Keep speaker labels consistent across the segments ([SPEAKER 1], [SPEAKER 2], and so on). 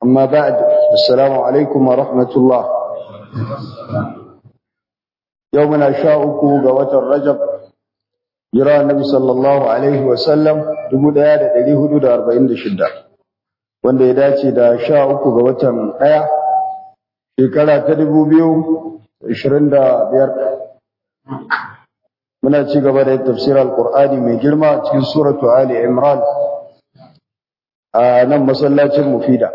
[SPEAKER 1] أما بعد السلام عليكم ورحمة الله يومنا شاءكو قوة الرجب جرى النبي صلى الله عليه وسلم دبو دايا دا دلي هدو دا أربعين دا شدة وان دا يداتي دا شاءكو قوة دايا شكرا تدبو بيو عشرين دا بيار muna ci gaba da tafsir al-Qur'ani mai girma cikin suratu Ali Imran a nan masallacin Mufida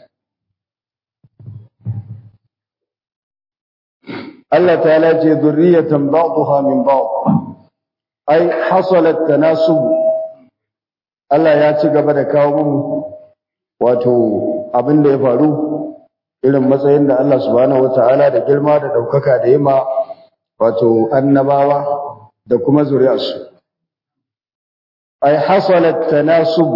[SPEAKER 1] Allah ta'ala ce zurriyatan ba'daha min ba'd ai hasalat tanasub Allah ya ci gaba da kawo mu wato abin da ya faru irin matsayin da Allah subhanahu wataala da girma da daukaka da yima wato annabawa da kuma zuri'arsu ai hasalat tanasub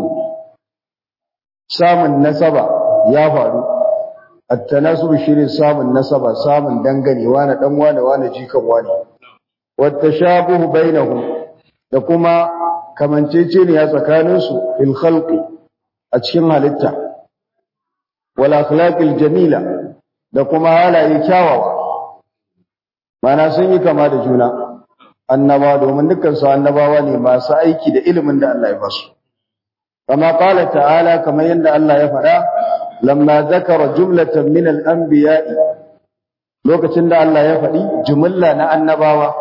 [SPEAKER 1] samun nasaba ya faru at-tanasub shine samun nasaba samun dangane wani dan wani wani jikan wani wattashabuhu bainahum da kuma kamanceceniya tsakanin su fil khalqi a cikin halitta wal akhlaqil jamila da kuma halaye kyawawa mana sun yi kama da juna annaba domin dukkan su annabawa ne masu aiki da ilimin da Allah ya basu kama qala ta'ala kamar yadda Allah ya faɗa lamma zakara jumlatan min al-anbiya'i lokacin da Allah ya faɗi jumla na annabawa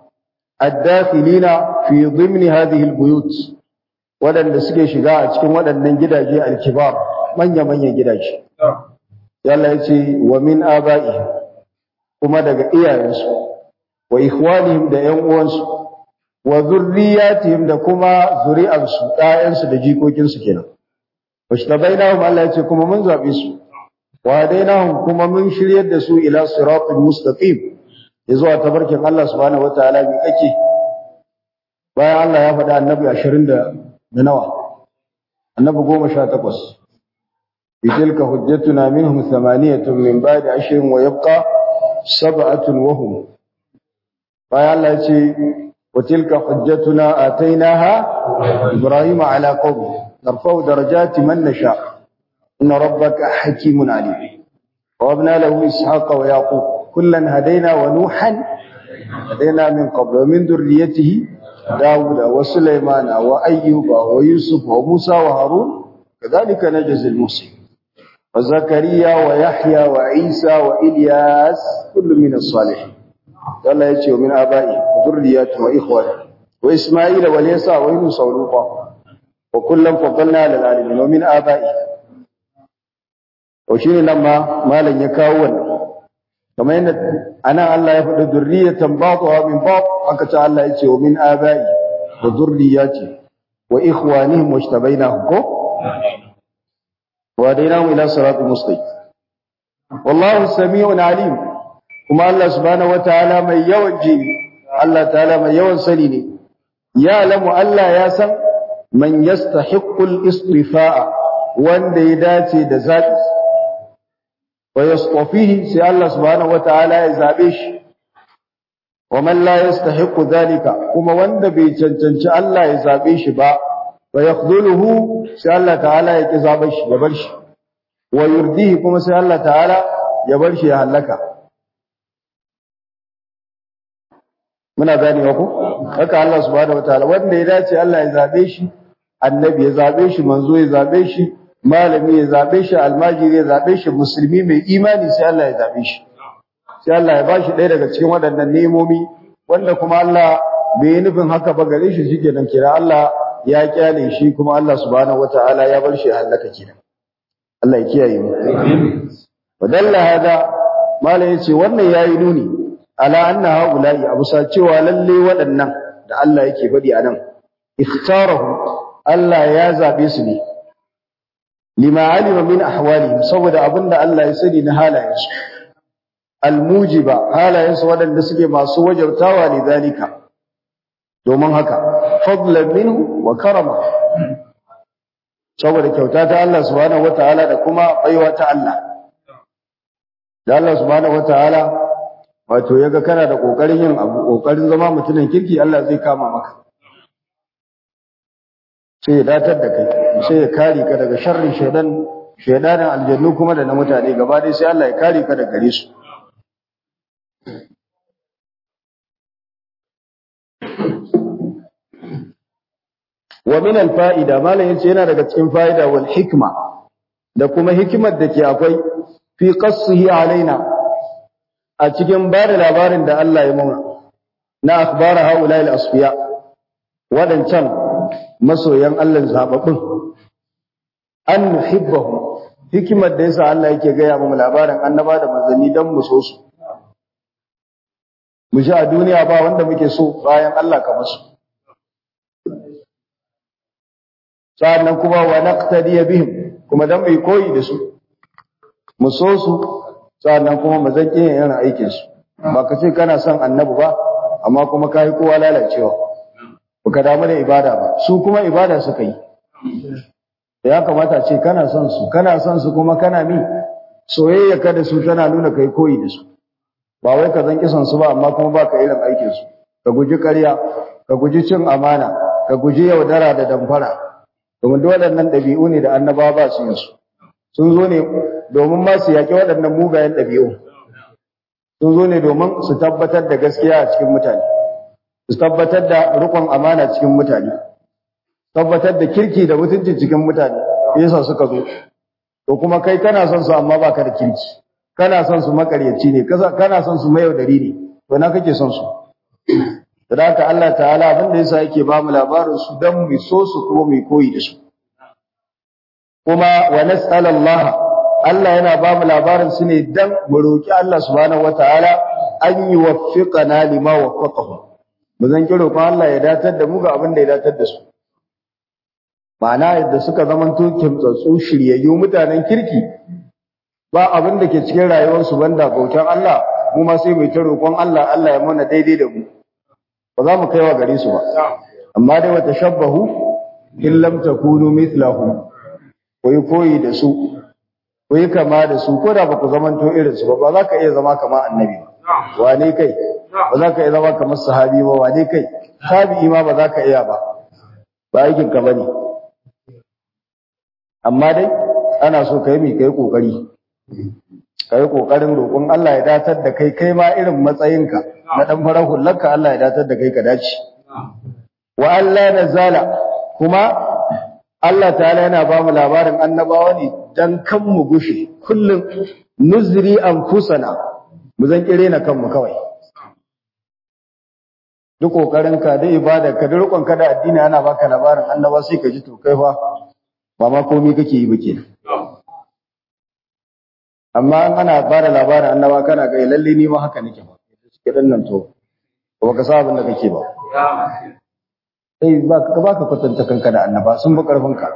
[SPEAKER 1] ad-dakhilina fi dhimni hadhihi al-buyut wadanda suke shiga a cikin waɗannan gidaje al-kibar manya-manyan gidaje Allah ya ce wa min aba'i kuma daga iyayensu wa ikhwanihim da ƴan uwansu wa zurriyatihim da kuma zuri'ansu ɗayansu da jikokinsu kenan washtabainahum Allah yace kuma mun zabe su wa hadainahum kuma mun shiryar da su ila siratal mustaqim zuwa tabarkin Allah subhanahu wataala mi kake bayan Allah ya faɗa annabi 20 da nawa annabi 18 bitilka hujjatuna minhum thamaniyatun min ba'di ashrin wa yabqa sab'atun wa hum bayan Allah ya ce wa tilka hujjatuna atainaha ibrahima ala qaumi narfa'u darajati man nasha inna rabbaka hakimun alim wa abna lahu ishaqa wa yaqub kullan hadaina wa nuhan hadaina min qabl wa min dhurriyyatihi daud wa sulaiman wa ayyub wa yusuf wa musa wa harun kadhalika najzi al-muslimin وزكريا ويحيى وعيسى وإلياس كل من الصالحين Allah ya ce wa min aba'i wa dhurriyyati wa ikhwani wa isma'ila wa yasa wa yunus wa luqa wa kullam faddalna ala alamin wa min aba'i to shine nan ma malam ya kawo wannan kamar yadda anan Allah ya faɗi dhurriyatan ba'dha min ba'd aka ce Allah ya ce wa min aba'i wa dhurriyyati wa ikhwanihim wajtabainahum ko wa dainahum ila siratal mustaqim wallahu sami'un alim kuma Allah subhanahu wataala mai yawan ji Allah ta'ala mai yawan sani ne ya lamu Allah ya san man yastahiqqul istifa'a wanda ya dace da zabi wa yastafihi sai Allah subhanahu wataala ya zabe shi wa man la yastahiqqu dhalika kuma wanda bai cancanci Allah ya zabe shi ba wa yakhdhuluhu sai Allah ta'ala ya ki zabe shi ya bar shi wa yurdihi kuma sai Allah ta'ala ya bar shi ya halaka muna ganewa ko haka Allah subhanahu wataala wanda ya dace Allah ya zabe shi annabi ya zabe shi manzo ya zabe shi malami ya zabe shi almajiri ya zabe shi musulmi mai imani sai Allah ya zabe shi sai Allah ya bashi ɗaya daga cikin waɗannan nemomi wanda kuma Allah bai yi nufin haka ba gare shi shikenan kira Allah ya kyale shi kuma Allah subhanahu wataala ya bar shi ya halaka kenan Allah ya kiyaye mu wadalla hada malai yace wannan yayi nuni ala anna haula'i abusa cewa lalle waɗannan da Allah yake faɗi anan ikhtarahu Allah ya zabe su ne lima alima min ahwalihim saboda abinda Allah ya sani na halayensu almujiba halayensu waɗanda suke masu wajabtawa ne zalika domin haka fadlan minhu wa karama saboda kyauta ta Allah subhanahu wataala da kuma baiwa ta Allah da Allah subhanahu wataala wato yaga kana da kokarin yin abu kokarin zama mutumin kirki Allah zai kama maka sai ya datar da kai sai ya kare ka daga sharrin shaidan shedanin aljannu kuma da na mutane gaba dai sai Allah ya kare ka da gare su wa min al-fa'ida malam yace yana daga cikin fa'ida wal hikma da kuma hikimar da ke akwai fi qassihi alaina a cikin ba da labarin da Allah ya muna na akhbara haula al-asfiya wadancan masoyan Allah zababbin an nuhibbahu hikimar da yasa Allah yake gaya mu labarin annaba da manzanni dan mu so su mu ji a duniya ba wanda muke so bayan Allah kamar su sa'annan kuma wa naqtadiya bihim kuma dan mai koyi da su mu so su sa'annan kuma mu zan yin yana aikin su ba ka ce kana son annabi ba amma kuma kai kowa lalacewa baka damu da ibada ba su kuma ibada suka yi ya kamata ce kana son su kana son su kuma kana mi soyayya ka da su tana nuna kai koyi da su ba wai ka zan kisan su ba amma kuma ba ka irin aikin su ka guji ƙarya ka guji cin amana ka guji yaudara da damfara domin duk waɗannan ɗabi'u ne da annabawa ba su yin su sun zo ne domin ma su yaƙi waɗannan mugayen ɗabi'u sun zo ne domin su tabbatar da gaskiya a cikin mutane su tabbatar da riƙon amana cikin mutane tabbatar da kirki da mutunci cikin mutane yasa suka zo to kuma kai kana son su amma baka da kirki kana son su makaryaci ne kana son su mayaudari ne to na kake son su da haka Allah ta'ala abin da yasa yake ba mu labarin su dan mu so su kuma mu koyi da su kuma wa nas'al Allah Allah yana ba mu labarin su ne dan mu roki Allah subhanahu wataala an yuwaffiqana lima waffaqahu mu zan kiro ko Allah ya datar da mu ga abin da ya datar da su ma'ana yadda suka zamanto kimtsatsu shiryayyu mutanen kirki ba abin da ke cikin rayuwarsu banda bautan Allah mu ma sai mu ta roƙon Allah Allah ya mana daidai da mu ba za mu kaiwa gare su ba amma dai wata shabbahu in lam takunu mithlahum ko yi koyi da su ko yi kama da su ko da ba ku zamanto irin su ba ba za ka iya zama kama annabi ba wane kai ba za ka iya zama kamar sahabi ba wane kai tabi'i ma ba za ka iya ba ba aikin ka bane amma dai ana so kai mai kai kokari kai kokarin roƙon Allah ya datar da kai kai ma irin matsayinka na dan farar hullarka Allah ya datar da kai ka dace wa Allah nazala kuma Allah ta'ala yana ba mu labarin annabawa ne dan kan mu gushe kullum nuzri anfusana mu zan kire na kanmu kawai duk kokarin ka da ibada ka da rukun ka da addini ana baka labarin annaba sai ka ji to kai fa ba ma komai kake yi ba kenan amma in ana bada labarin annaba kana ga lalle ni ma haka nake ba suke dan nan to ba ka sa abin da kake ba sai ba ka ba ka kwatanta kanka da annaba sun bi karfin ka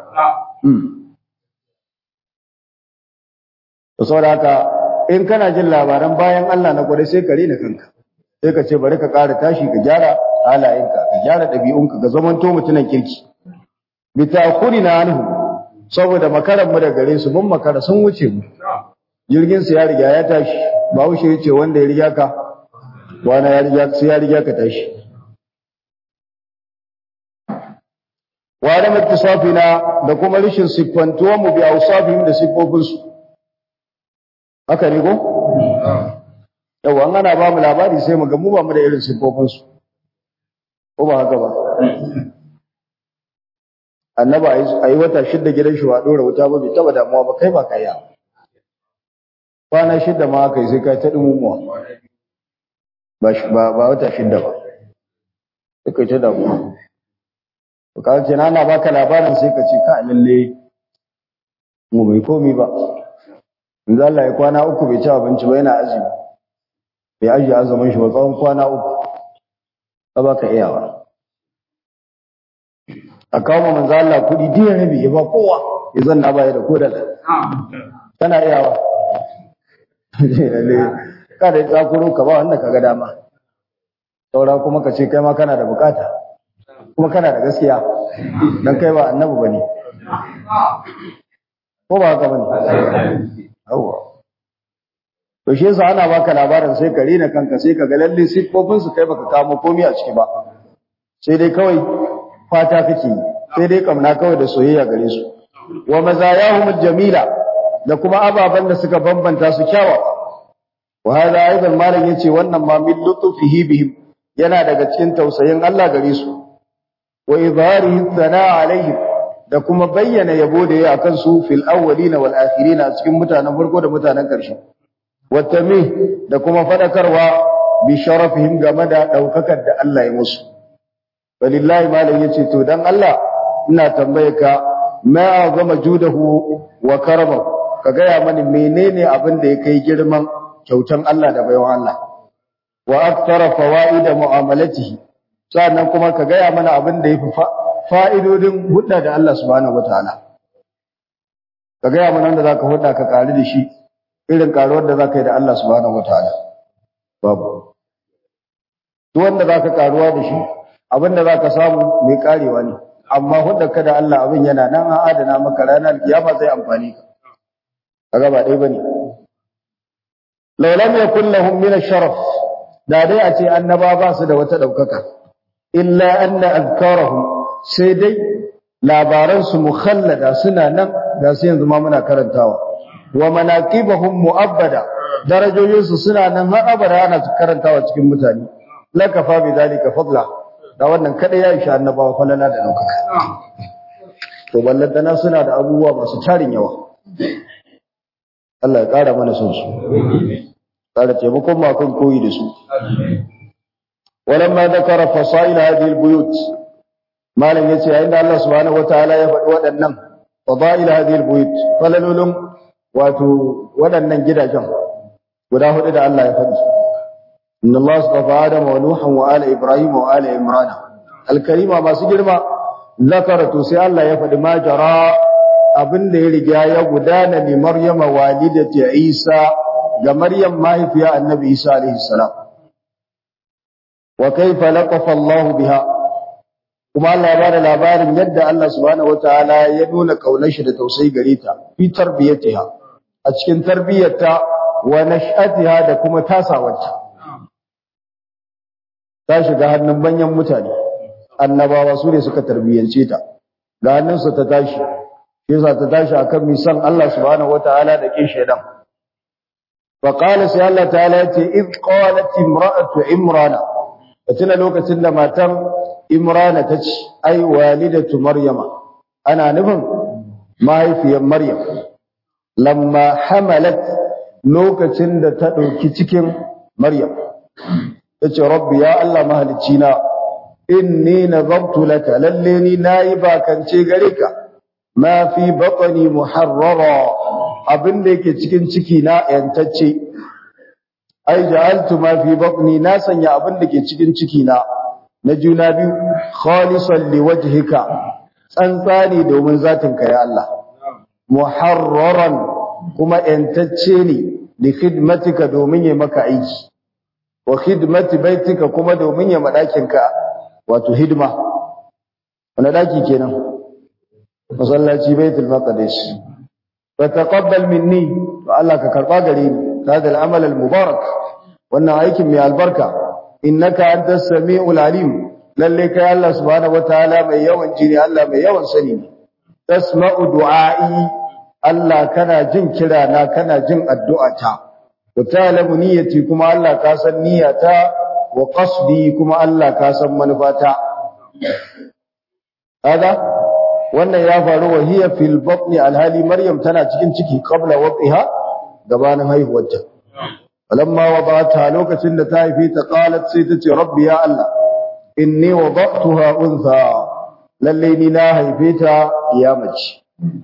[SPEAKER 1] to saboda haka in kana jin labaran bayan Allah na gwada sai ka rena kanka sai ka ce bari ka ƙara tashi ka gyara halayenka ka gyara ɗabi'unka ka zamanto mutunan kirki bi ta'khurina anhu saboda makaran mu da gare su mun makara sun wuce mu jirgin su ya riga ya tashi ba wuce yace wanda ya riga ka wani ya riga sai ya riga ka tashi wa da mutasafina da kuma rishin siffantuwa mu bi ausafihim da siffofin su haka ne ko yawa an ana ba mu labari sai mu ga mu ba mu da irin siffofin su ko ba haka ba annaba a yi wata shidda gidan shi wa ɗora wuta ba bai taba damuwa ba kai ba ka yi kwana shidda ma aka yi sai kai ta ɗumumuwa ba wata shidda ba sai kai ta damuwa to ka ce na baka labarin sai ka ce ka lalle mu bai komi ba in za Allah ya kwana uku bai ci abinci ba yana azumi bai ajiye azumin shi ba tsawon kwana uku ba ba ka iyawa a kawo ma manzo Allah kuɗi diya rabi ya ba kowa ya zanna baya da kodala kana iyawa kada ya tsakuro ka ba wanda ka ga dama saura kuma ka ce kai ma kana da bukata kuma kana da gaskiya dan kai ba annabi bane ko ba haka bane yawa to shi yasa ana baka labarin sai ka rena kanka sai ka ga lalle siffofin su kai baka kamo komai a ciki ba sai dai kawai fata kake yi sai dai kamna kawai da soyayya gare su wa mazayahum jamila da kuma ababan da suka bambanta su kyawawa wa hada aidan malam yace wannan ma min lutfihi bihim yana daga cikin tausayin Allah gare su wa izharihi thana alaihim da kuma bayyana yabo da yayi akan su fil awwalin wal akhirin a cikin mutanen farko da mutanen ƙarshe wa tamih da kuma fadakarwa bi sharafihim game da daukakar da Allah ya musu walillahi malam yace to dan Allah ina tambaye ka ma azama judahu wa karamahu ka gaya mani menene abin da ya kai girman kyautan Allah da baiwan Allah wa akthara fawaida mu'amalatihi sannan kuma ka gaya mana abin da yafi fa'idodin hudda da Allah subhanahu wataala ka gaya mana wanda zaka hudda ka kare da shi irin karuwar da zaka yi da Allah subhanahu wataala babu duk wanda zaka karuwa da shi abin da zaka samu mai karewa ne amma hudda ka da Allah abin yana nan a adana maka ranar kiyama zai amfani ka kaga ba dai bane law lam yakul lahum min ash-sharaf da dai a ce annaba ba su da wata daukaka illa anna azkarahum sai dai labaran su mukhallada suna nan da sai yanzu ma muna karantawa wa manaqibahum muabbada darajojin su suna nan har abada ana karantawa cikin mutane lakafa bi dalika fadla da wannan kada ya isha annabawa falala da daukaka to ballantana suna da abubuwa masu tarin yawa Allah ya ƙara mana son su, ƙara taimakon makon koyi da su. Walan ma zakara fasa'ila hadhihi albuyut malam yace yayin da Allah subhanahu wataala ya faɗi waɗannan fadaila hadhihi albuyut falalulun wato waɗannan gidajen guda hudu da Allah ya faɗi inna Allah astafa Adam wa Nuhan wa ala Ibrahim wa ala Imran alkarima masu girma zakara to sai Allah ya faɗi ma jara abin da ya riga ya gudana li Maryama walidati Isa ga Maryam mahaifiya Annabi Isa alaihi salam wa kaifa laqafa Allah biha kuma Allah ya bada labarin yadda Allah subhanahu wataala ya nuna kaunar shi da tausayi gare ta fi tarbiyatiha a cikin tarbiyyarta wa nash'atiha da kuma tasawarta ta shiga hannun manyan mutane annabawa su ne suka tarbiyyance ta ga hannunsa ta tashi yasa ta tashi akan misan Allah subhanahu wataala da kin shedan fa qala sai Allah ta'ala yace id qalat imra'atu imrana tuna lokacin da matan imrana ta ce ai walidatu maryama ana nufin mahaifiyar maryam lamma hamalat lokacin da ta dauki cikin maryam tace rabbi ya Allah mahalicci na inni nazartu laka lalle ni nayi bakance gare ka ma fi batni muharrara abinda yake cikin ciki na yantacce ai ja'altu ma fi batni na sanya abinda ke cikin ciki na na juna biyu khalisan liwajhika tsantsani domin zatin ka ya Allah muharraran kuma yantacce ne li khidmatika domin ya maka aiki wa khidmati baitika kuma domin ya madakin ka wato hidima wani daki kenan masallaci baitul maqdis fa taqabbal minni to Allah ka karba gare ni hada al-amal al-mubarak wannan aikin mai albarka innaka antas samiul alim lalle kai Allah subhanahu wataala mai yawan jini Allah mai yawan sani ne tasma'u du'a'i Allah kana jin kira na kana jin addu'ata wa ta'lamu niyyati kuma Allah ka san niyyata wa qasdi kuma Allah ka san manufata hada wannan ya faru wa hiya fil batni alhali maryam tana cikin ciki qabla waqiha gabanin haihuwarta falamma wada'ta lokacin da ta haife ta qalat sai ta ce rabbi ya Allah inni wada'tuha untha lalle ni na haife ta kiyamaci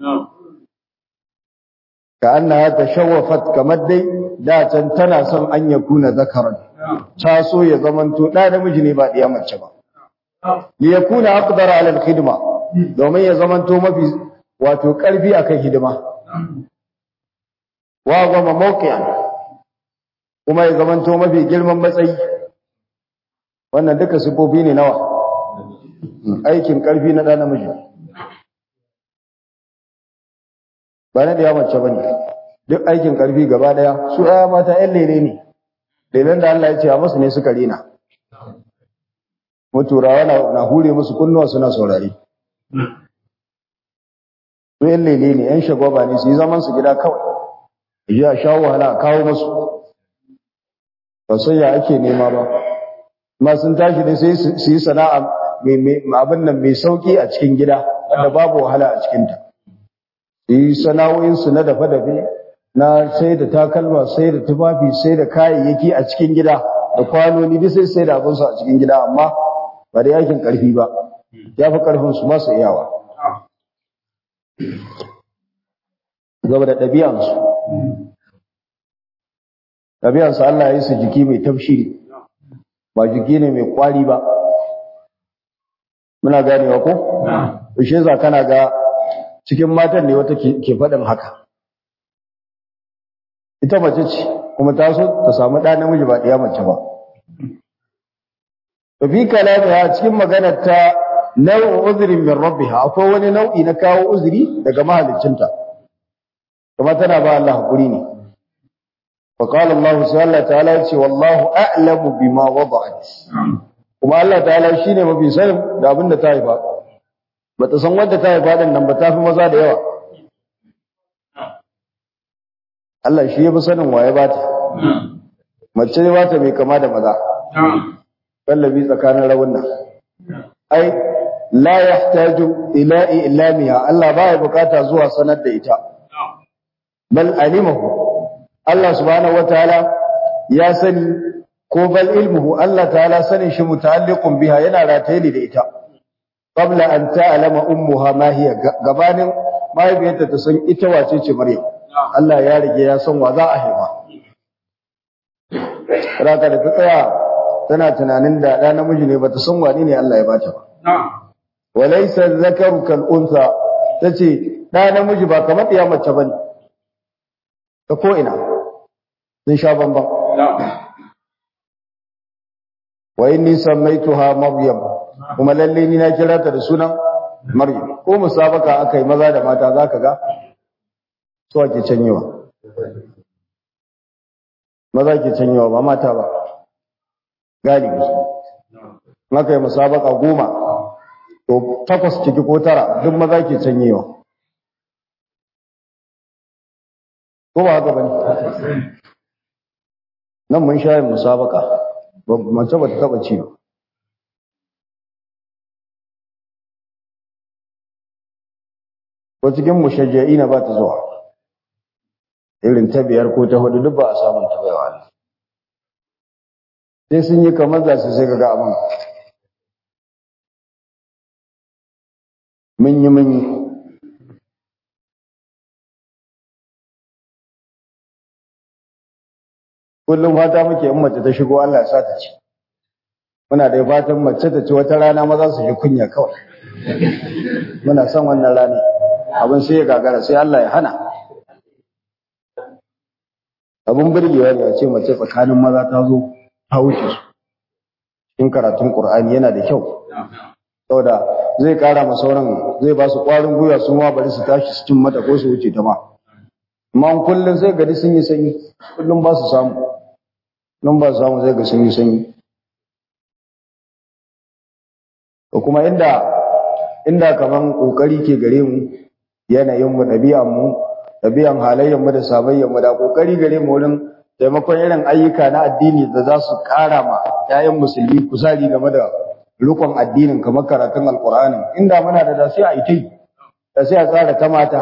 [SPEAKER 1] ka annaha tashawwafat kamar dai da can tana son an yakuna zakaran ta so ya zamanto da namiji ne ba diya mace ba li yakuna aqdar ala al-khidma domin ya zamanto mafi wato karfi akan hidima wa goma mawqi'an kuma ya zamanto mafi girman matsayi wannan duka sifofi ne nawa aikin karfi na da namiji ba na da mace bane duk aikin karfi gaba daya su aya mata yan lele ne lelen da Allah ya ce a musu ne suka rena muturawa na hure musu kunnuwa suna saurari su yan lele ne yan shagwaba ne su yi zaman su gida kawai ya a sha wahala a kawo musu ba sai ya ake nema ba amma sun tashi ne sai su yi sana'a abin nan mai sauki a cikin gida wanda babu wahala a cikinta su yi sana'o'insu na dafe-dafe na sai da takalma sai da tufafi sai da kayayyaki a cikin gida da kwanoni duk sai sai da abinsu a cikin gida amma ba da yakin karfi ba ya fi karfin su masu iyawa gaba da ɗabi'ansu ɗabi'ansu Allah ya yi su jiki mai tafshi ba jiki ne mai kwari ba muna ganewa ko? Ushe za kana ga cikin matan ne wata ke faɗin haka ita mace ce kuma ta so ta samu ɗa namiji ba ɗaya mace ba fi kalamiha cikin maganar ta nau'in uzurin min rabbiha akwai wani nau'i na kawo uzuri daga mahaliccinta kuma tana ba Allah hakuri ne fa qala Allah sai Allah ta'ala ya ce wallahu a'lamu bima wada'at kuma Allah ta'ala shine mafi sanin da abin da ta haifa bata san wanda ta haifa din nan ba ta fi maza da yawa Allah shi ya fi sanin waye ba ta mace ne ba ta mai kama da maza kallabi tsakanin rawunna ai la yahtaju ila ilamiha Allah baya bukata zuwa sanar da ita bal alimahu Allah subhanahu wataala ya sani ko bal ilmuhu Allah ta'ala sanin shi muta'alliqun biha yana rataye da ita qabla an ta'lama ummuha ma hiya gabanin mahaifiyarta ta san ita wace ce Maryam Allah ya rige ya san wa za a haifa raka da ta tsaya tana tunanin da ɗa namiji ne bata san wani ne Allah ya bata ba walaysa zakaru kal unsa tace ɗa namiji ba kamar ɗiya mace bane ta ko ina sun sha bamban wa inni sammaituha maryam kuma lalle ni na kira ta da sunan maryam ko musabaka akai maza da mata zaka ga su ake canyewa maza ke canyewa ba mata ba galibi maka yi musabaka goma to takwas ciki ko tara duk maza ke canyewa ko ba haka bane nan mun shayin musabaka mace ba ta taba ci ba ko cikin mushajja'i na ba ta zuwa irin ta biyar ko ta hudu duk ba a samun ta baiwa ne sai sun yi kamar za su sai ga abin mun yi mun yi kullum fata muke in mace ta shigo Allah ya sa ta ci muna da fatan mace ta ci wata rana maza su ji kunya kawai muna son wannan rana abin sai ya gagara sai Allah ya hana abin burgewa ne a ce mace tsakanin maza ta zo ta wuce su cikin karatun Qur'ani yana da kyau saboda zai kara ma sauran zai ba su ƙwarin gwiwa su ma bari su tashi su cin mata ko su wuce ta ma amma kullum sai gari sun yi sanyi kullum ba su samu nan ba su samu zai ga sun yi sanyi ko kuma inda inda kaman kokari ke gare mu yanayin mu ɗabi'an mu ɗabi'an halayyar mu da sabayyar mu da kokari gare mu wurin taimakon irin ayyuka na addini da za su ƙara ma 'ya'yan musulmi kuzari game da rukun addinin kamar karatun alkur'ani inda muna da da sai a itai da sai a tsara ta mata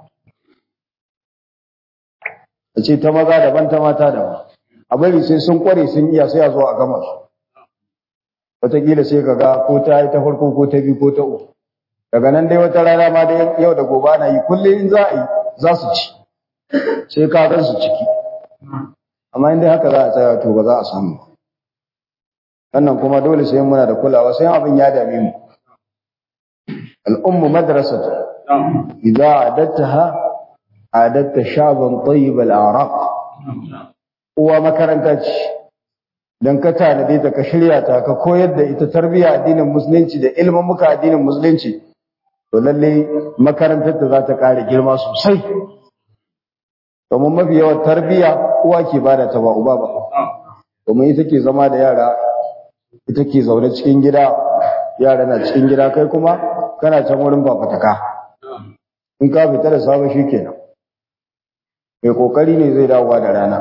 [SPEAKER 1] a ce ta maza daban ta mata daban a bari sai sun kware sun iya sai a zo a gama su wataƙila sai ka ga ko ta yi ta farko ko ta biyu ko ta uku daga nan dai wata rana ma da yau da gobe ana yi kullum in za a yi za su ci sai ka gan su ciki amma in dai haka za a tsaya to ba za a samu ba wannan kuma dole sai muna da kulawa sai abin ya dame mu al'ummu madrasatu idza adattaha adatta shaban tayyib al-araq uwa makaranta ce dan ka tanade ta ka shirya ta ka koyar da ita tarbiyya addinin musulunci da ilimin muka addinin musulunci to lalle makarantar ta za ta kare girma sosai domin mafi yawan tarbiyya uwa ke bada ta ba uba ba domin ita ke zama da yara ita ke zaune cikin gida yara na cikin gida kai kuma kana can wurin fafataka in ka fita da sabon shi kenan mai kokari ne zai dawowa da rana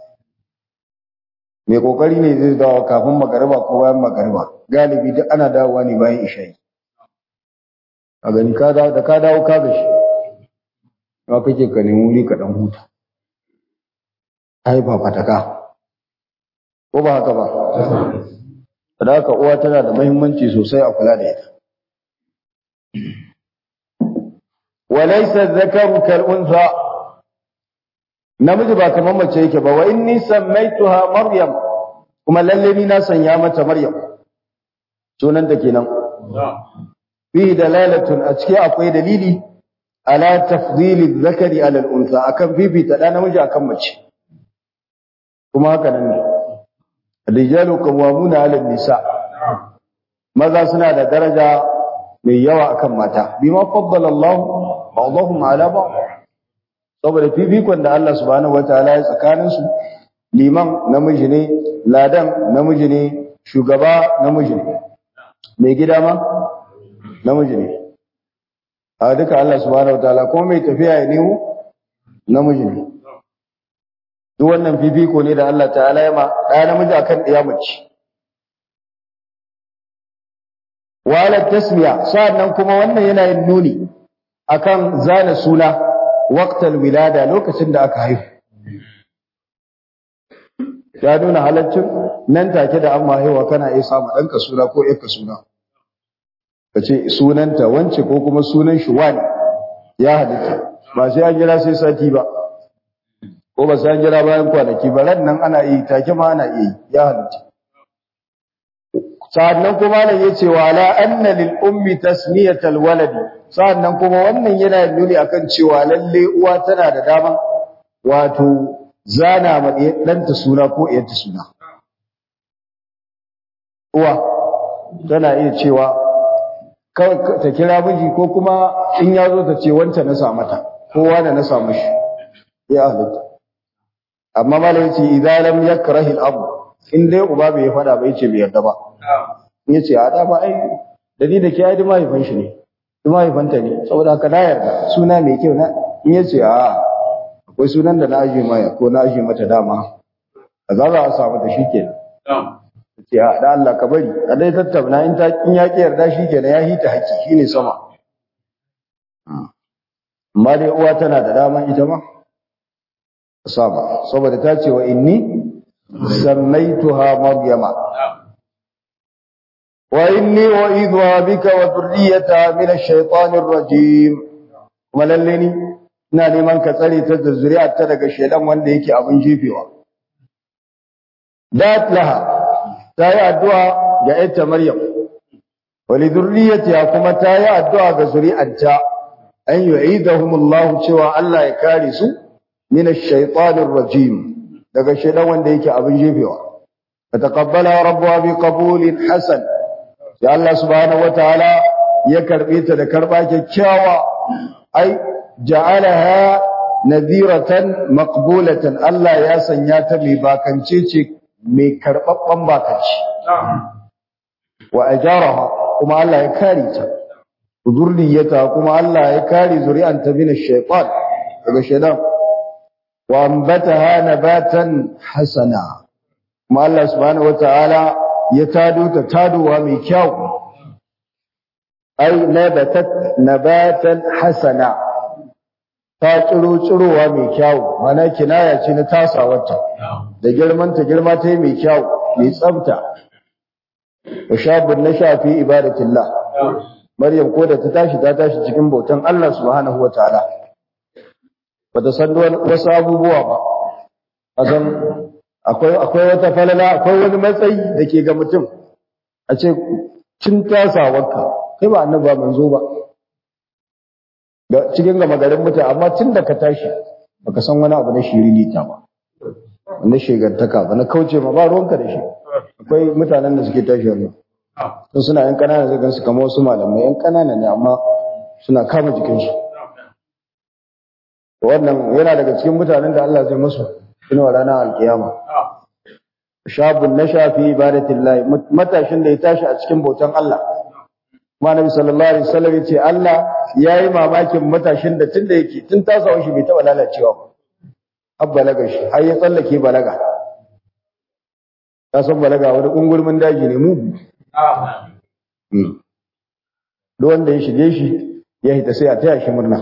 [SPEAKER 1] mai kokari ne zai dawo kafin magariba ko bayan magariba galibi duk ana dawowa ne bayan isha'i a gani ka dawo da ka dawo ka gashi ma kake ka nemi wuri ka dan huta ai ba fataka ko ba haka ba da haka uwa tana da muhimmanci sosai a kula da ita walaysa dhakaru kal untha namiji ba kamar mace yake ba wa inni sammaituha maryam kuma lalle ni na sanya mata maryam sunan ta kenan fi dalalatun a cikin akwai dalili ala tafdili dhakari ala al untha akan fifita da namiji akan mace kuma haka nan ne rijalu qawwamuna 'ala nisa maza suna da daraja mai yawa akan mata bima faddala Allah ba'dahum 'ala ba'd saboda fifikon da Allah subhanahu wataala ya tsakanin su liman namiji ne ladan namiji ne shugaba namiji ne mai gida ma namiji ne a duka Allah subhanahu wataala ko mai tafiya ya nemo namiji ne duk wannan fifiko ne da Allah ta'ala ya ma ɗaya namiji akan ɗaya mace wala tasmiya sa'annan kuma wannan yana yin nuni akan zana suna waqtal wilada lokacin da aka haihu ya nuna halaccin nan take da an haihuwa kana iya samu ɗanka suna ko ƴarka suna ka ce sunanta wance ko kuma sunan shi wani ya halitta ba sai an jira sai sati ba ko ba sai jira bayan kwanaki ba ran nan ana yi take ma ana yi ya halitta sa'annan kuma nan yace wa la anna lil ummi tasmiyatal waladi sa'annan kuma wannan yana nuni akan cewa lalle uwa tana da dama wato zana ma ɗanta suna ko iyanta suna uwa tana iya cewa ta kira miji ko kuma in ya zo ta ce wancan na sa mata kowa da na samu shi ya halitta amma malai yace idan lam yakrahi al-ab in dai uba bai fada ba yace bai yarda ba in yace a da ba ai da ni da ke ai duma haifan shi ne duma haifanta ne saboda haka na yarda suna mai kyau na in yace a akwai sunan da na aje maya ko na aje mata dama a za a samu da shi kenan ce a da Allah ka bari a dai tattauna in ta in ya ki yarda shi kenan ya hita haƙi shine sama amma dai uwa tana da dama ita ma sama saboda ta ce wa inni sammaituha maryama wa inni u'idhuha bika wa dhurriyyataha min ash-shaytanir rajim kuma lalle ni ina neman ka tsare ta da zuri'ar ta daga shedan wanda yake abin jefewa dat laha ta yi addu'a ga ita maryam wa li dhurriyyatiha kuma ta yi addu'a ga zuri'arta an yu'idahumullahu cewa Allah ya kare su min ash-shaytanir rajim daga shedan wanda yake abin jefewa fataqabbala rabbuha bi qabulin hasan ya Allah subhanahu wataala ya karbe ta da karba kyakkyawa ai ja'alaha nadhiratan maqbulatan Allah ya sanya ta mai bakance ce mai karbabban bakanci wa ajaraha kuma Allah ya kare ta zurriyata kuma Allah ya kare zuri'anta min ash-shaytan daga shaytan wa ambataha nabatan hasana kuma Allah subhanahu wataala ya tado ta tadowa mai kyau ai nabatat nabatan hasana ta tsiro tsirowa mai kyau mana kinaya ce na tasawarta da girman ta girma ta yi mai kyau mai tsafta wa shabun na shafi ibadatillah maryam ko da ta tashi ta tashi cikin bautan Allah subhanahu wataala bata san wasu abubuwa ba a san akwai akwai wata falala akwai wani matsayi da ke ga mutum a ce cin tasawarka kai ba annabi ba manzo ba da cikin gama garin mutane amma tun da ka tashi baka san wani abu na shiririta ba na shegantaka ba na kauce ma ba ruwanka da shi akwai mutanen da suke tashi wannan sun suna yan kanana zai gansu kamar wasu malamai yan kanana ne amma suna kama jikinsu wannan yana daga cikin mutanen da Allah zai musu inuwa ranar alkiyama shabun na shafi ibadatillahi matashin da ya tashi a cikin bautan Allah kuma Nabi sallallahu alaihi wasallam yace Allah yayi mamakin matashin da tunda yake tun tasawa shi bai taba lalacewa ba har balaga shi har ya tsallake balaga ka san balaga wani ungulmin daji ne mu duk wanda ya shige shi ya hita sai a taya shi murna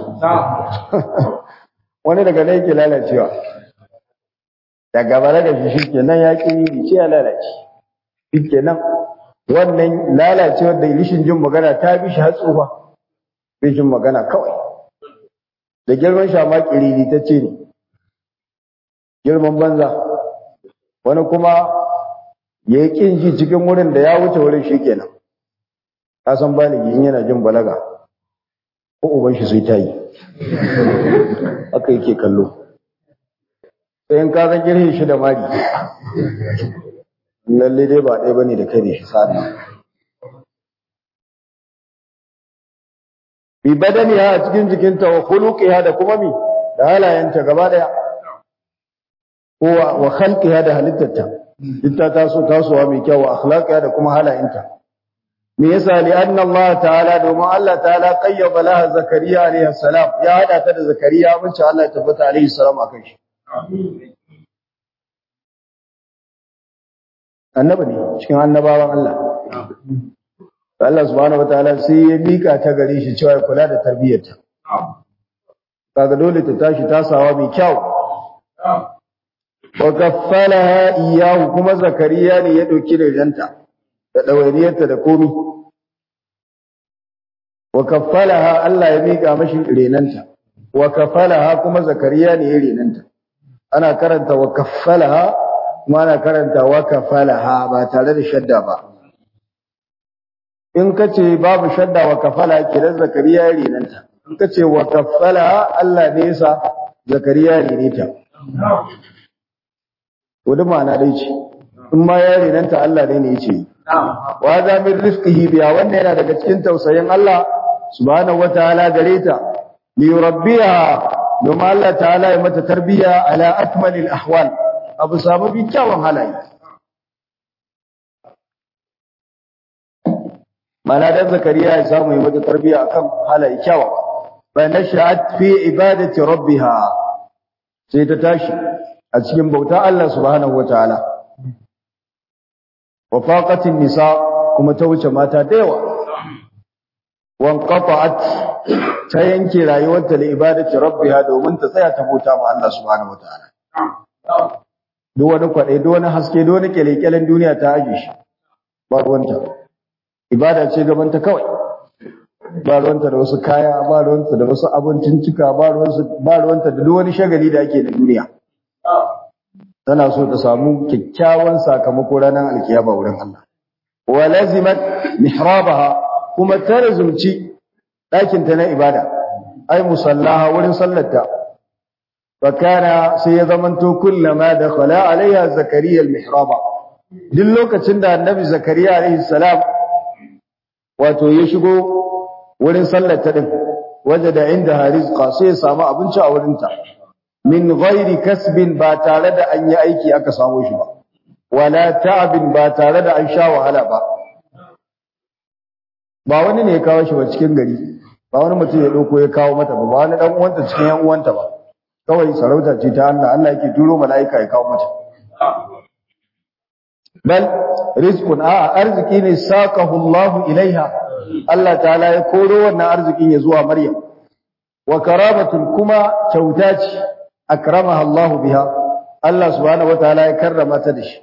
[SPEAKER 1] wani daga nan yake lalacewa daga balaga shi shi kenan ya ƙi ce ya lalace shi kenan wannan lalacewar da rishin jin magana ta bi shi har tsufa rishin magana kawai da girman shama kiriri ta ce ne girman banza wani kuma ya yi ƙin ji cikin wurin da ya wuce wurin shi kenan ka san baligi in yana jin balaga ko uban shi sai ta yi haka yake kallo sai in ka san girhin shi da mari lalle dai ba ɗaya bane da kai da shi sa'an bi badaniha a cikin jikinta wa khuluqiha da kuma mi da halayenta gaba daya ko wa khalqiha da halittarta ita ta so tasowa mai kyau wa akhlaqiha da kuma halayenta me yasa li anna Allah ta'ala domin Allah ta'ala qayyaba laha zakariya alaihi salam ya hada ta da zakariya mun ce Allah ya tabbata alaihi salam akan shi annabi ne cikin annabawan Allah Allah subhanahu wataala sai ya mika ta gare shi cewa ya kula da tarbiyyarta kaga dole ta tashi tasawa mai kyau wa kaffalaha iyyahu kuma zakariya ne ya dauki rejanta da dawainiyarta da komi wa kaffalaha Allah ya mika mashi renanta wa kaffalaha kuma zakariya ne ya renanta ana karanta wa kaffalaha kuma ana karanta wa kaffalaha ba tare da shadda ba in ka ce babu shadda wa kafala kiran zakariya ya renanta in ka ce wa kafala Allah ne yasa zakariya ya reneta to da ma'ana dai ce in ma ya renanta Allah ne ne yace wa za min rizqihi biya wannan yana daga cikin tausayin Allah subhanahu wataala gare ta li rabbiha domin Allah ta'ala ya mata tarbiya ala akmalil ahwal abu samu bi kyawun halaye mana dan zakariya ya samu yi mata tarbiya akan halaye kyawa fa nashat fi ibadati rabbiha sai ta tashi a cikin bauta Allah subhanahu wataala wa faqatin nisa kuma ta wuce mata da yawa wan qata'at ta yanke rayuwarta da ibadati rabbiha domin ta tsaya ta bauta ma Allah subhanahu wataala duk wani kwaɗe duk wani haske duk wani kyalekyalen duniya ta aje shi ba ruwanta ibada ce gabanta kawai ba ruwanta da wasu kaya ba ruwanta da wasu abincin cika ba ruwanta da duk wani shagali da ake da duniya tana so ta samu kyakkyawan sakamako ranar alkiyama wurin Allah wa lazimat mihrabaha kuma ta razumci ɗakin ta na ibada ai musallaha wurin sallarta fa kana sai ya zamanto kullama dakhala alaiha zakariya almihraba duk lokacin da annabi zakariya alaihi salam wato ya shigo wurin sallar ta din wajada inda rizqa sai ya samu abinci a wurin ta min ghairi kasbin ba tare da an yi aiki aka samu shi ba wala ta'abin ba tare da an sha wahala ba ba wani ne ya kawo shi ba cikin gari ba wani mutum ya dauko ya kawo mata ba ba wani dan uwanta cikin yan uwanta ba kawai sarauta ce ta Allah Allah yake turo mala'ika ya kawo mata bal rizqun a arziki ne saqahu Allah ilaiha Allah ta'ala ya koro wannan arzikin ya zuwa Maryam wa karamatun kuma kyauta ce akramaha Allah biha Allah subhanahu wataala ya karrama ta da shi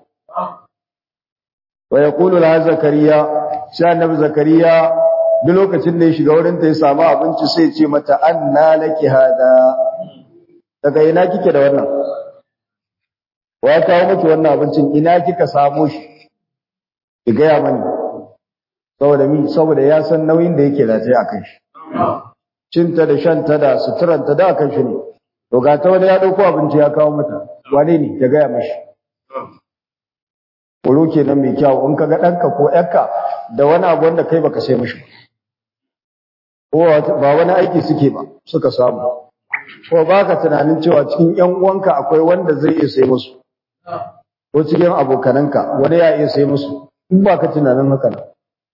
[SPEAKER 1] wa yaqulu la zakariya sai annabi zakariya duk lokacin da ya shiga wurin ta ya samu abinci sai ya ce mata anna laki hada daga ina kike da wannan wa ya kawo miki wannan abincin ina kika samu shi ki gaya mani saboda mi saboda ya san nauyin da yake rataye a kan shi cinta da shanta da suturanta da kan shi ne to ga ta wani ya dauko abinci ya kawo mata wane ne ta gaya mashi Koro kenan mai kyau in kaga ɗanka ko ƴarka da wani abu wanda kai baka sai mashi ko ba wani aiki suke ba suka samu ko baka tunanin cewa cikin ƴan uwanka akwai wanda zai iya sai musu ko cikin abokananka wani ya iya sai musu in ba ka tunanin haka nan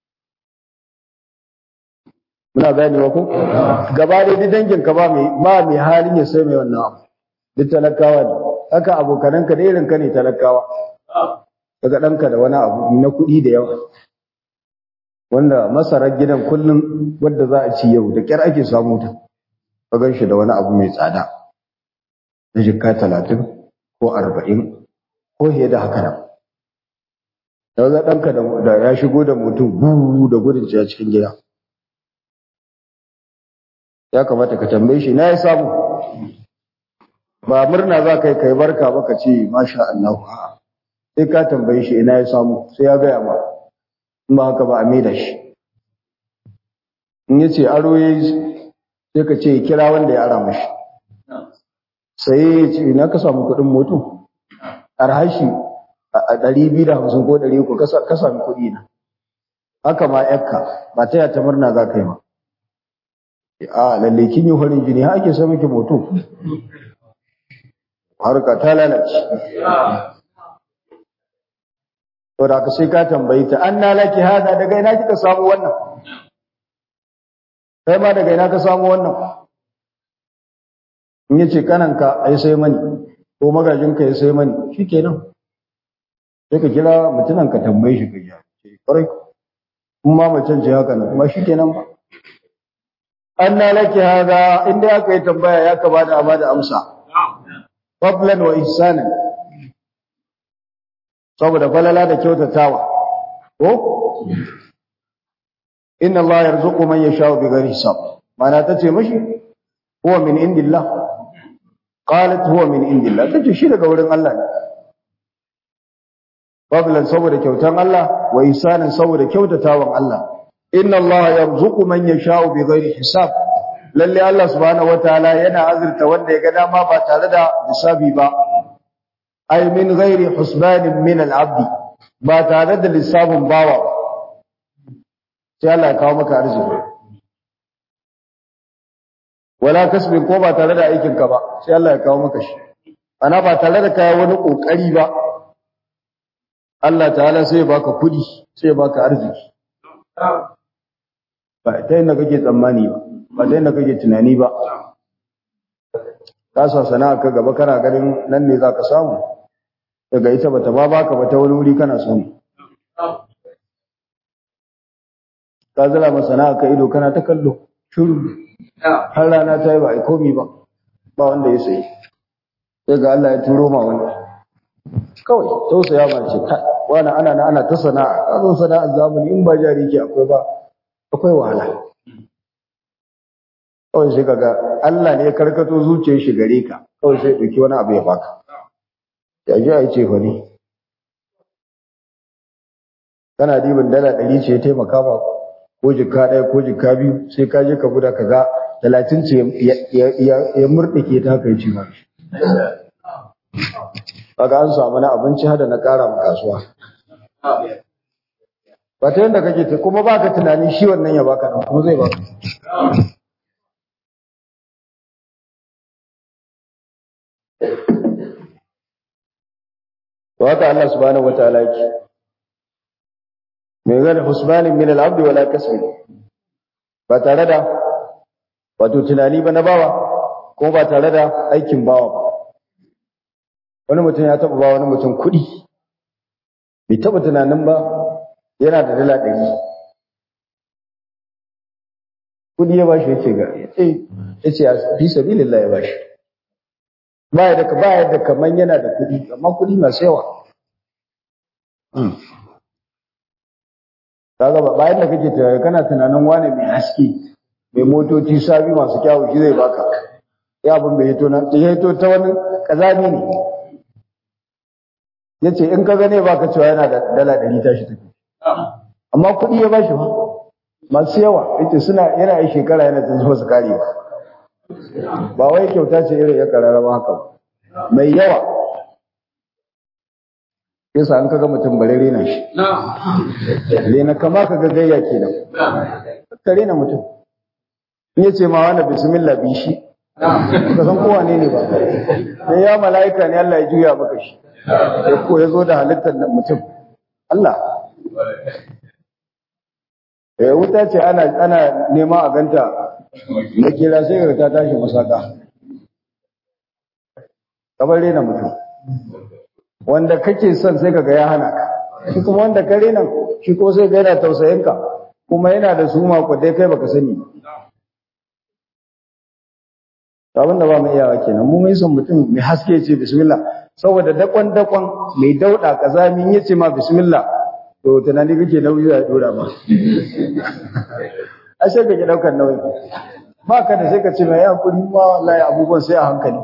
[SPEAKER 1] muna gane wa ko gaba da duk dangin ka ba mai ba mai halin ya sai mai wannan abu duk talakawa ne haka abokananka da irin ka ne talakawa daga ɗanka da wani abu na kuɗi da yawa wanda masarar gidan kullum wadda za a ci yau da ƙyar ake samu ta ka gan shi da wani abu mai tsada na jikka talatin ko arba'in ko fiye da haka nan da za ɗanka da ya shigo da mutum buru da gudun a cikin gida ya kamata ka tambaye shi na ya samu ba murna za ka yi kai barka ba ka ce masha Allah a'a sai ka tambaye shi ina ya samu sai ya gaya ma in ba haka ba a maida shi in ya ce aro ya sai ka ce kira wanda ya ara mashi sai ya ce ina ka samu kuɗin moto arhashi a ɗari biyu da hamsin ko ɗari uku ka sami kuɗi na haka ma yakka ba ta yata murna za ka yi ma a lalle kin yi farin jini har ake sa miki moto harka ta lalace to da ka sai ka tambayi ta an laki hada daga ina kika samu wannan kai ma daga ina ka samu wannan in yace kananka ai sai mani ko magajinka ya sai mani shikenan sai ka kira mutunan ka tambaye shi gaja ce kwarai kuma macen ce haka nan kuma shikenan ba an laki hada inda aka yi tambaya ya ka bada a bada amsa fadlan wa ihsanan saboda falala da kyautatawa ko inna Allah yarzuqu man yasha'u bighairi hisab mana tace mishi huwa min indillah qalat huwa min indillah tace shi daga wurin Allah ne fadlan saboda kyautan Allah wa ihsanan saboda kyautatawan Allah inna Allah yarzuqu man yasha'u bighairi hisab lalle Allah subhanahu wataala yana azurta wanda ya ga dama ba tare da hisabi ba ay min ghairi husbanin min al-abd ba tare da lissafin bawa sai Allah ya kawo maka arziki wala kasbin ko ba tare da aikin ka ba sai Allah ya kawo maka shi ana ba tare da kai wani kokari ba Allah ta'ala sai ya baka kudi sai ya baka arziki ba ta yadda kake tsammani ba ba ta yadda kake tunani ba ka sa sana'a ka gaba kana ganin nan ne za ka samu daga ita bata ba baka ba ta wani wuri kana samu ka zira ma sana'a ka ido kana ta kallo shuru har rana ta yi ba a komi ba ba wanda ya sayi sai ga Allah ya turo ma wani kawai tausaya ma ce wani ana na ana ta sana'a ka zo sana'ar zamani in ba jari ke akwai ba akwai wahala kawai sai kaga Allah ne ya karkato zuciyar shi gare ka kawai sai ɗauki wani abu ya baka ya ji a yi ce fa ne kana dibin dala ɗari ce ya taimaka ba ko jikka ɗaya ko jikka biyu sai ka je ka guda ka ga talatin ce ya murɗike ta kai ci ma kaga an samu na abinci hada na ƙara ma kasuwa ba ta yadda kake ta kuma baka tunani shi wannan ya baka ɗan kuma zai baka to haka Allah subhanahu wataala yake mai gane husbanin min al-abd wala kasbi ba tare da wato tunani ba na bawa ko ba tare da aikin bawa ba wani mutum ya taba ba wani mutum kuɗi bai taba tunanin ba yana da dala ɗari kuɗi ya bashi yace ga eh yace fi sabilillah ya bashi ba ya da ba ya da kaman yana da kuɗi amma kuɗi masu yawa kaga ba bayan da kake tunani kana tunanin wane mai haske mai motoci sabi masu kyawu shi zai baka ya abin bai hito nan ya hito ta wani kazami ne yace in ka gane baka cewa yana da dala ɗari tashi tafi amma kuɗi ya bashi ba masu yawa yace suna yana yi shekara yana tun zuwa su kare ba ba wai kyauta ce irin ya kararraba haka mai yawa yasa an kaga mutum bare rena shi rena kama ka ga gayya kenan ka rena mutum in yace ma wani bismillah bi shi ka san kowa ne ne ba sai ya mala'ika ne Allah ya juya maka shi ya ko ya zo da halittar mutum Allah eh wuta ce ana ana nema a ganta na kira sai ga ta tashi masaka kamar rena mutum wanda kake son sai kaga ya hana ka shi kuma wanda kare nan shi ko sai ga yana tausayin ka kuma yana da su mako dai kai baka sani abin da ba mu iyawa kenan mu mai son mutum mai haske ce bismillah saboda dakon dakon mai dauda kazamin yace ma bismillah to tunani kake nauyi ya dora ma ashe kake daukar nauyi ba ka da sai ka ce mai hakuri ma wallahi abubuwan sai a hankali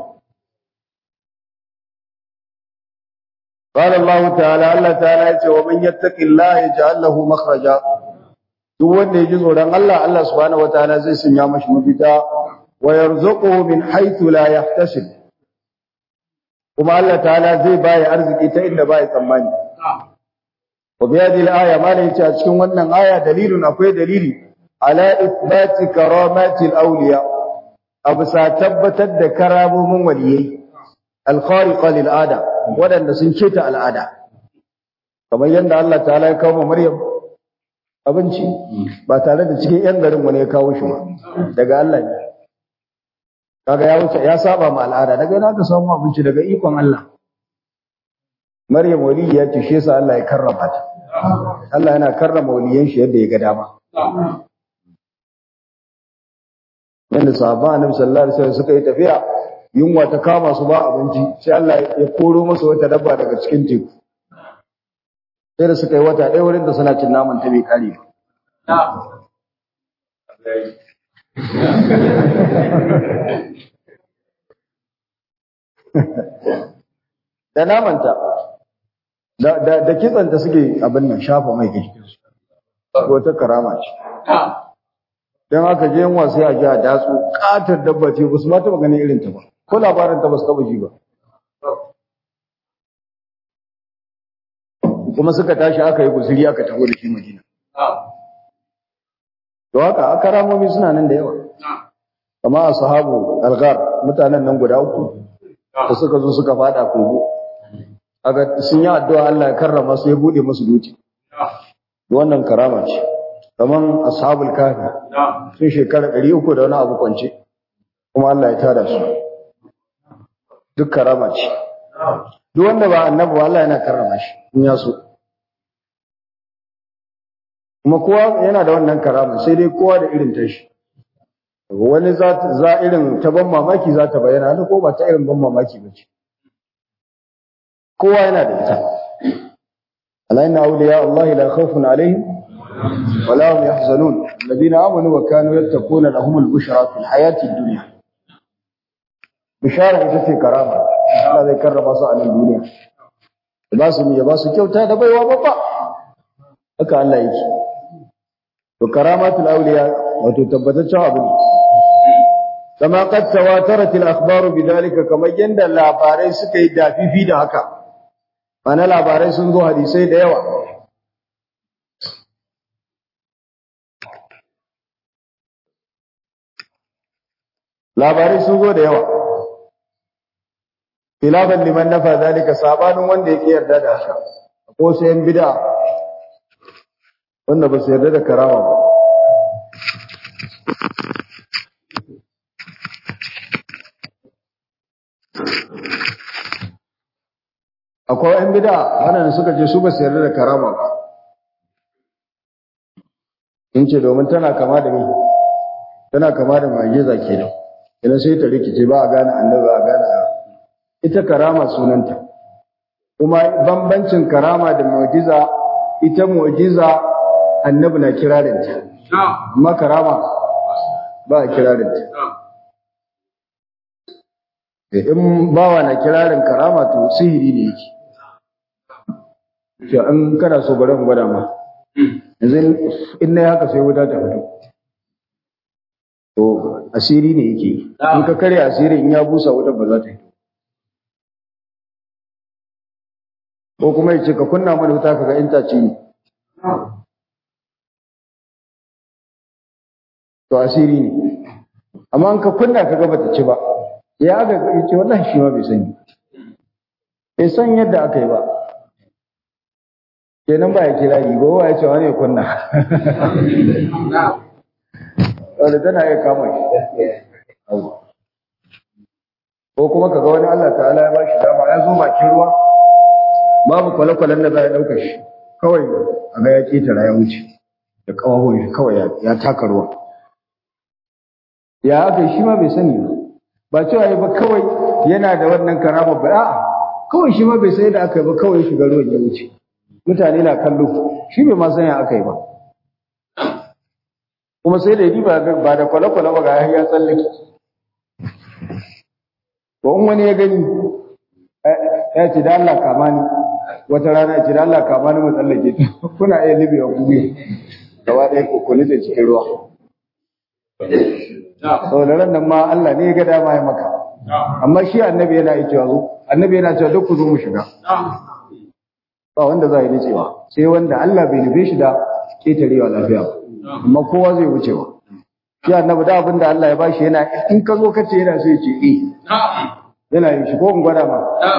[SPEAKER 1] قال الله تعالى الله تعالى yace wa man yattaqillaha yaj'al lahu makhraja duk wanda yaji tsoron Allah Allah subhanahu wataala zai sanya mashi mafita wa yarzuquhu min haythu la yahtasib kuma Allah ta'ala zai bayi arziki ta inda bai tsammani wa bi hadhihi al-aya ma la yace a cikin wannan aya dalilun akwai dalili ala ithbati karamati al-awliya abu sa tabbatar da karamomin waliyai al-khariqa lil ada waɗanda sun keta al'ada kamar yadda Allah ta'ala ya kawo Maryam abinci ba tare da cikin yan garin wani ya kawo shi ba daga Allah ne kaga ya wuce ya saba ma al'ada daga yana ka samu abinci daga ikon Allah Maryam wali ya ce shi yasa Allah ya karrama ta Allah yana karrama waliyan shi yadda ya ga dama yadda sahaba annabi sallallahu alaihi wasallam suka yi tafiya yunwa ta kama su ba abinci sai Allah ya koro musu wata dabba daga cikin teku sai da suka yi wata ɗaya wurin da suna cin naman ta bai kare ba da namanta da da da kitsanta suke abin nan shafa mai ke ko ta karama ce dan aka je yan wasu a ji a datsu katar dabba ce ba su ma taba ganin irin ta ba ko labarin ta ba su taba ji ba kuma suka tashi aka yi guzuri aka taho da shi Madina to haka aka ramomi suna nan da yawa kama ashabu alghar mutanen nan guda uku da suka zo suka fada kogo aga sun yi addu'a Allah ya karrama su ya bude musu duci wannan karama ce kaman ashabul kafi sun shekara 300 da wani abu kwance kuma Allah ya tada su duk karama ce duk wanda ba annabi ba Allah yana karrama shi in ya so kuma kowa yana da wannan karama sai dai kowa da irin tashi wani za za irin ta ban mamaki za ta bayyana wani ko ba ta irin ban mamaki ba ce kowa yana da ita ala inna awliya Allah la khawfun alaihim wa la hum yahzanun alladhina amanu wa kanu yattaquna lahum al-bushra fil hayati ad-dunya bishara ita ce karama Allah zai karrama su a nan duniya ya ba su ya ba su kyauta da baiwa babba haka Allah yake to karamatul awliya wato tabbataccen abu ne kama qad tawatarat al akhbar bidalika kamar yanda labarai suka yi dafifi da haka ana labarai sun zo hadisai da yawa labarai sun zo da yawa khilafan liman nafa zalika sabanin wanda yake yarda da haka ko sai yan bid'a wanda ba su yarda da karama ba akwai yan bid'a wannan suka ce su ba su yarda da karama ba in ce domin tana kama da ni tana kama da magiza kenan idan sai ta rikice ba a gane annabi ba a gane ita karama sunanta kuma bambancin karama da mu'jiza ita mu'jiza annabi na kirarinta amma karama ba a kirarinta in bawa na kirarin karama to sihiri ne yake to in kana so bari mu gwada ma yanzu in na haka sai wuta ta fito to asiri ne yake in ka karya asiri in ya busa wuta ba za ta yi ko kuma ya ce ka kunna mana wuta kaga in ta ci ne to asiri ne amma in ka kunna kaga bata ci ba ya ga ya ce wallahi shi ma bai sani bai san yadda aka yi ba kenan ba ya kira yi ba ya ce wani ya kunna wanda tana iya kama shi ko kuma kaga wani Allah ta'ala ya bashi dama ya zo bakin ruwa babu kwale-kwalen da za ya ɗauka shi kawai a ga ya ƙetara ya wuce da ƙawahon shi kawai ya taka ruwa ya aka shi ma bai sani ba ba cewa ba kawai yana da wannan karama ba a'a kawai shi ma bai sai da aka yi ba kawai shiga ruwan ya wuce mutane na kallo shi bai ma san ya aka yi ba kuma sai da yi ba da kwale-kwale ba ga ya tsallake ba in wani ya gani ya ce da Allah kama ni wata rana ya ce da Allah kama ni mu tsallake ta kuna iya libewa ku ne gaba ɗaya ku nitse cikin ruwa sau da ran nan ma Allah ne ya ga dama ya maka amma shi annabi yana yi cewa zo annabi yana cewa duk ku zo mu shiga ba wanda za a yi nicewa sai wanda Allah bai nufe shi da ketarewa lafiya ba amma kowa zai wuce ba shi annabi da abin da Allah ya bashi yana in ka zo ka ce yana sai ce eh yana yin shi ko in gwada ma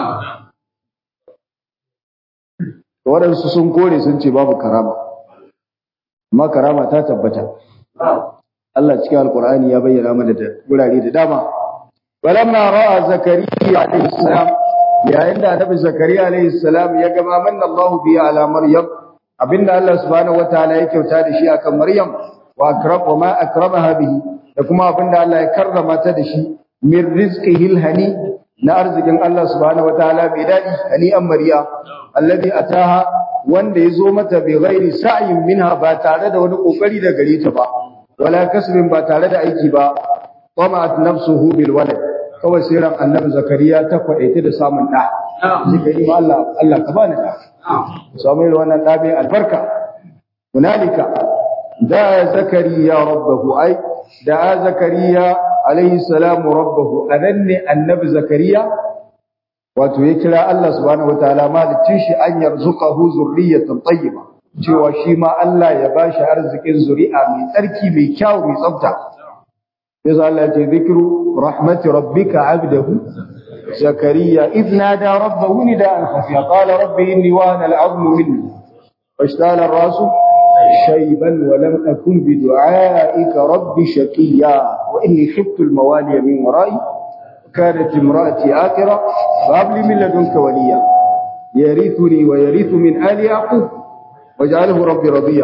[SPEAKER 1] waɗansu sun kore sun ce babu karama amma karama ta tabbata Allah cikin alkur'ani ya bayyana mana da gurare da dama walamma ra'a zakariya alayhi salam yayin da annabi zakariya alayhi salam ya gama manna Allah bi ala maryam abinda Allah subhanahu wataala ya kyauta da shi akan maryam wa akram wa ma akramaha bihi da kuma abinda Allah ya karrama ta da shi min rizqihi alhani na arzikin Allah subhanahu wataala bai dadi hani an mariya alladhi ataha wanda yazo mata bi ghairi sa'yin minha ba tare da wani kokari da gare ta ba wala kasbin ba tare da aiki ba tamat nafsuhu bil walad kawai sai ran annabi zakariya ta kwadaita da samun da zikiri ma Allah Allah ka bani da samu wannan da bai albarka hunalika da zakariya rabbahu ai da zakariya alaihi salamu rabbahu adanne annabi zakariya wato ya kira Allah subhanahu wataala malicin shi an yarzuqahu zurriyatan tayyiba cewa shi ma Allah ya bashi arzikin zuri'a mai tsarki mai kyau mai tsafta yasa Allah ya ce zikru rahmati rabbika abdahu zakariya idh nada rabbahu nidaan khafiya qala rabbi inni wahana al'azmu minni washtala ar-rasu شيبا ولم أكن بدعائك رب شقيا وإني خفت الموالي من ورائي كانت امرأتي آكرة فهب لي من لدنك وليا يرثني ويرث من آل يعقوب واجعله ربي رضيا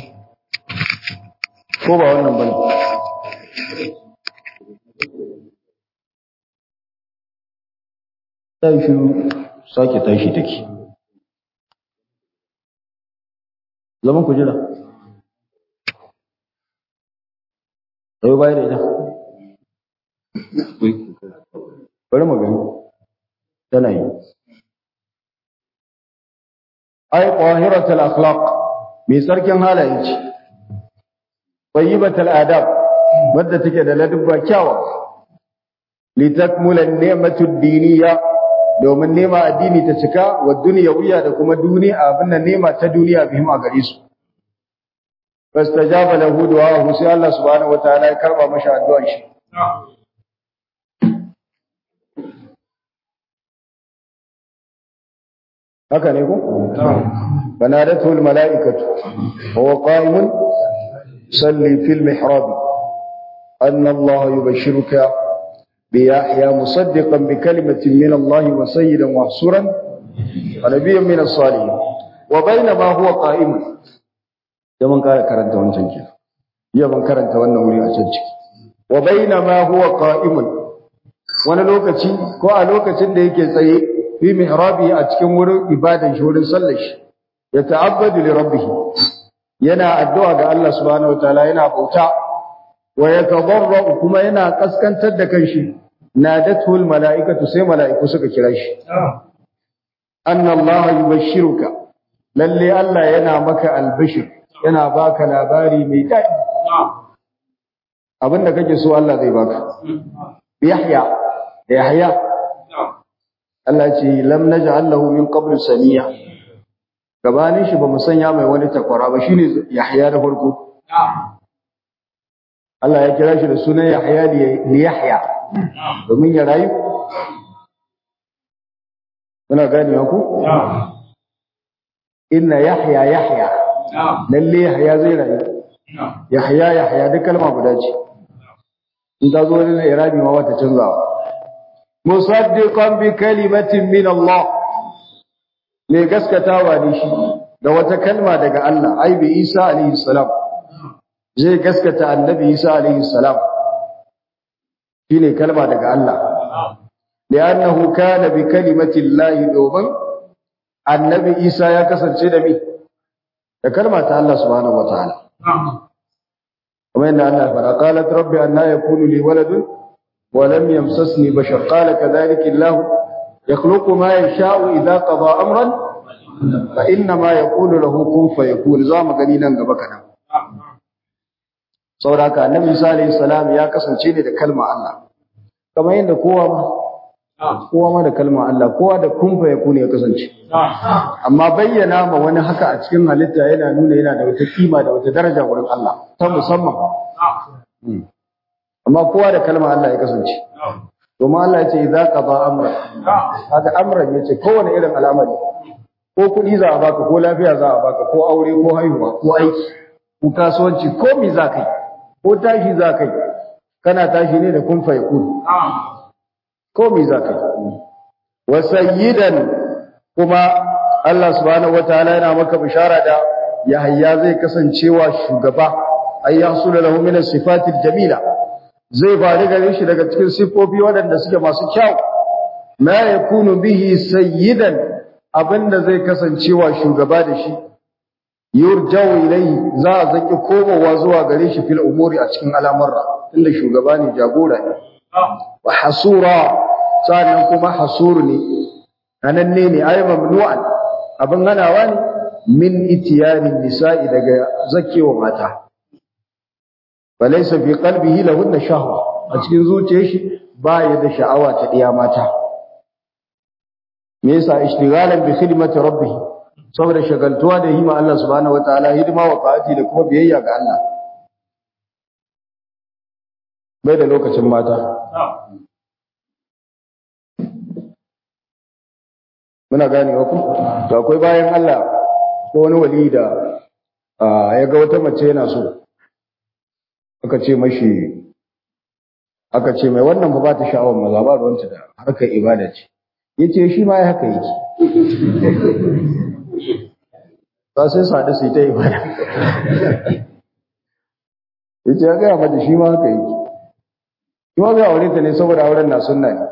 [SPEAKER 1] ko ba wannan bane sai shi sake tashi take zaman ku jira sai bai da ita bari mu gani tana yi ai qahiratul akhlaq mai sarkin halaye ce tayyibatul adab wadda take da ladabba kyawa litakmula ni'matu ad-diniyya domin nema addini ta cika wa duniyawiya da kuma duniya abin nan nema ta duniya bihim a gare su fastajaba lahu du'ahu sai Allah subhanahu wataala ya karba masa addu'ar shi haka ne ko banadatu al mala'ikatu huwa qa'imun salli fil mihrab anna Allah yubashshiruka بيحيى مصدقا بكلمة من الله وسيدا وحصورا ونبيا من الصالحين وبينما هو قائم يمن قال كرنت وانشان كده يمن كرنت وانا ولي أشان وبينما هو قائم wani lokaci ko a lokacin da yake tsaye fi mihrabi a cikin wurin ibadan shi wurin sallar shi ya ta'abbadu li rabbih yana addu'a ga Allah subhanahu wataala yana bauta wa yatadarra kuma yana kaskantar da kanshi nadatul malaikatu sai malaiku suka kira shi anna Allah yubashshiruka lalle Allah yana maka albishir yana baka labari mai daɗi abinda kake so Allah zai baka Yahya Yahya Allah ce lam naj'al lahu min qabl saniya gabanin shi ba mu sanya mai wani takwara ba shine Yahya da farko Allah ya kira shi da sunan Yahya li Yahya domin ya rayu Kuna gane ku inna Yahya Yahya lalle Yahya zai rayu Yahya Yahya duk kalma guda ce in ta zo wani irabi ma wata canzawa musaddiqan bi kalimatin min Allah mai gaskatawa ne shi da wata kalma daga Allah ai bi Isa alaihi salam zai gaskata annabi Isa alaihi salam shine kalma daga Allah li'annahu kana bi kalimati Allah domin annabi Isa ya kasance da mi da kalma ta Allah subhanahu wataala kuma inda Allah fara qalat rabbi anna yakunu li waladun wa lam yamsasni bashar qala kadhalika Allah yakhluqu ma yasha'u idha qada amran fa inna ma yaqulu lahu kun fayakun za mu gani nan gaba kana saboda haka annabi Isa alayhi salam ya kasance ne da kalma Allah kamar yadda kowa ma kowa ma da kalma Allah kowa da kun fayakun ya kasance amma bayyana ma wani haka a cikin halitta yana nuna yana da wata kima da wata daraja wurin Allah ta musamman amma kowa da kalma Allah ya kasance domin Allah ya ce idza qada amra haka amran yace kowane irin al'amari ko kuɗi za a baka ko lafiya za a baka ko aure ko haihuwa ko aiki ko kasuwanci ko mi za kai ko tashi za kai kana tashi ne da kun fayakun ko mi za kai wa sayyidan kuma Allah subhanahu wataala yana maka bishara da Yahaya zai kasancewa shugaba ay yahsulu lahu min as-sifatil jamila zai faru gare shi daga cikin sifofi waɗanda suke masu kyau ma yakunu bihi sayyidan abinda zai kasancewa shugaba da shi yurjau ilayhi za a zaki komowa zuwa gare shi fil umuri a cikin al'amurra tunda shugaba ne jagora ne wa hasura sannan kuma hasuru ne ananne ne ay mamnu'an abin hanawa ne min itiyarin nisa'i daga zakewa mata falaysa fi qalbihi lahunna shahwa a cikin zuciyar shi ba ya da sha'awa ta diya mata me yasa ishtighalan bi khidmati rabbih saboda shagaltuwa da hima Allah subhanahu wataala hidima wa ta'ati da kuma biyayya ga Allah bai da lokacin mata muna gane ku to akwai bayan Allah ko wani wali da ya ga wata mace yana so aka ce mashi aka ce mai wannan ba ta sha'awar maza ba ruwanta da harkar ibada ce yace shi ma ya haka yake ba sai sadu su ta ibada yace ya gaya mata shi ma haka yake shi ma zai aure ta ne saboda auren na sunna ne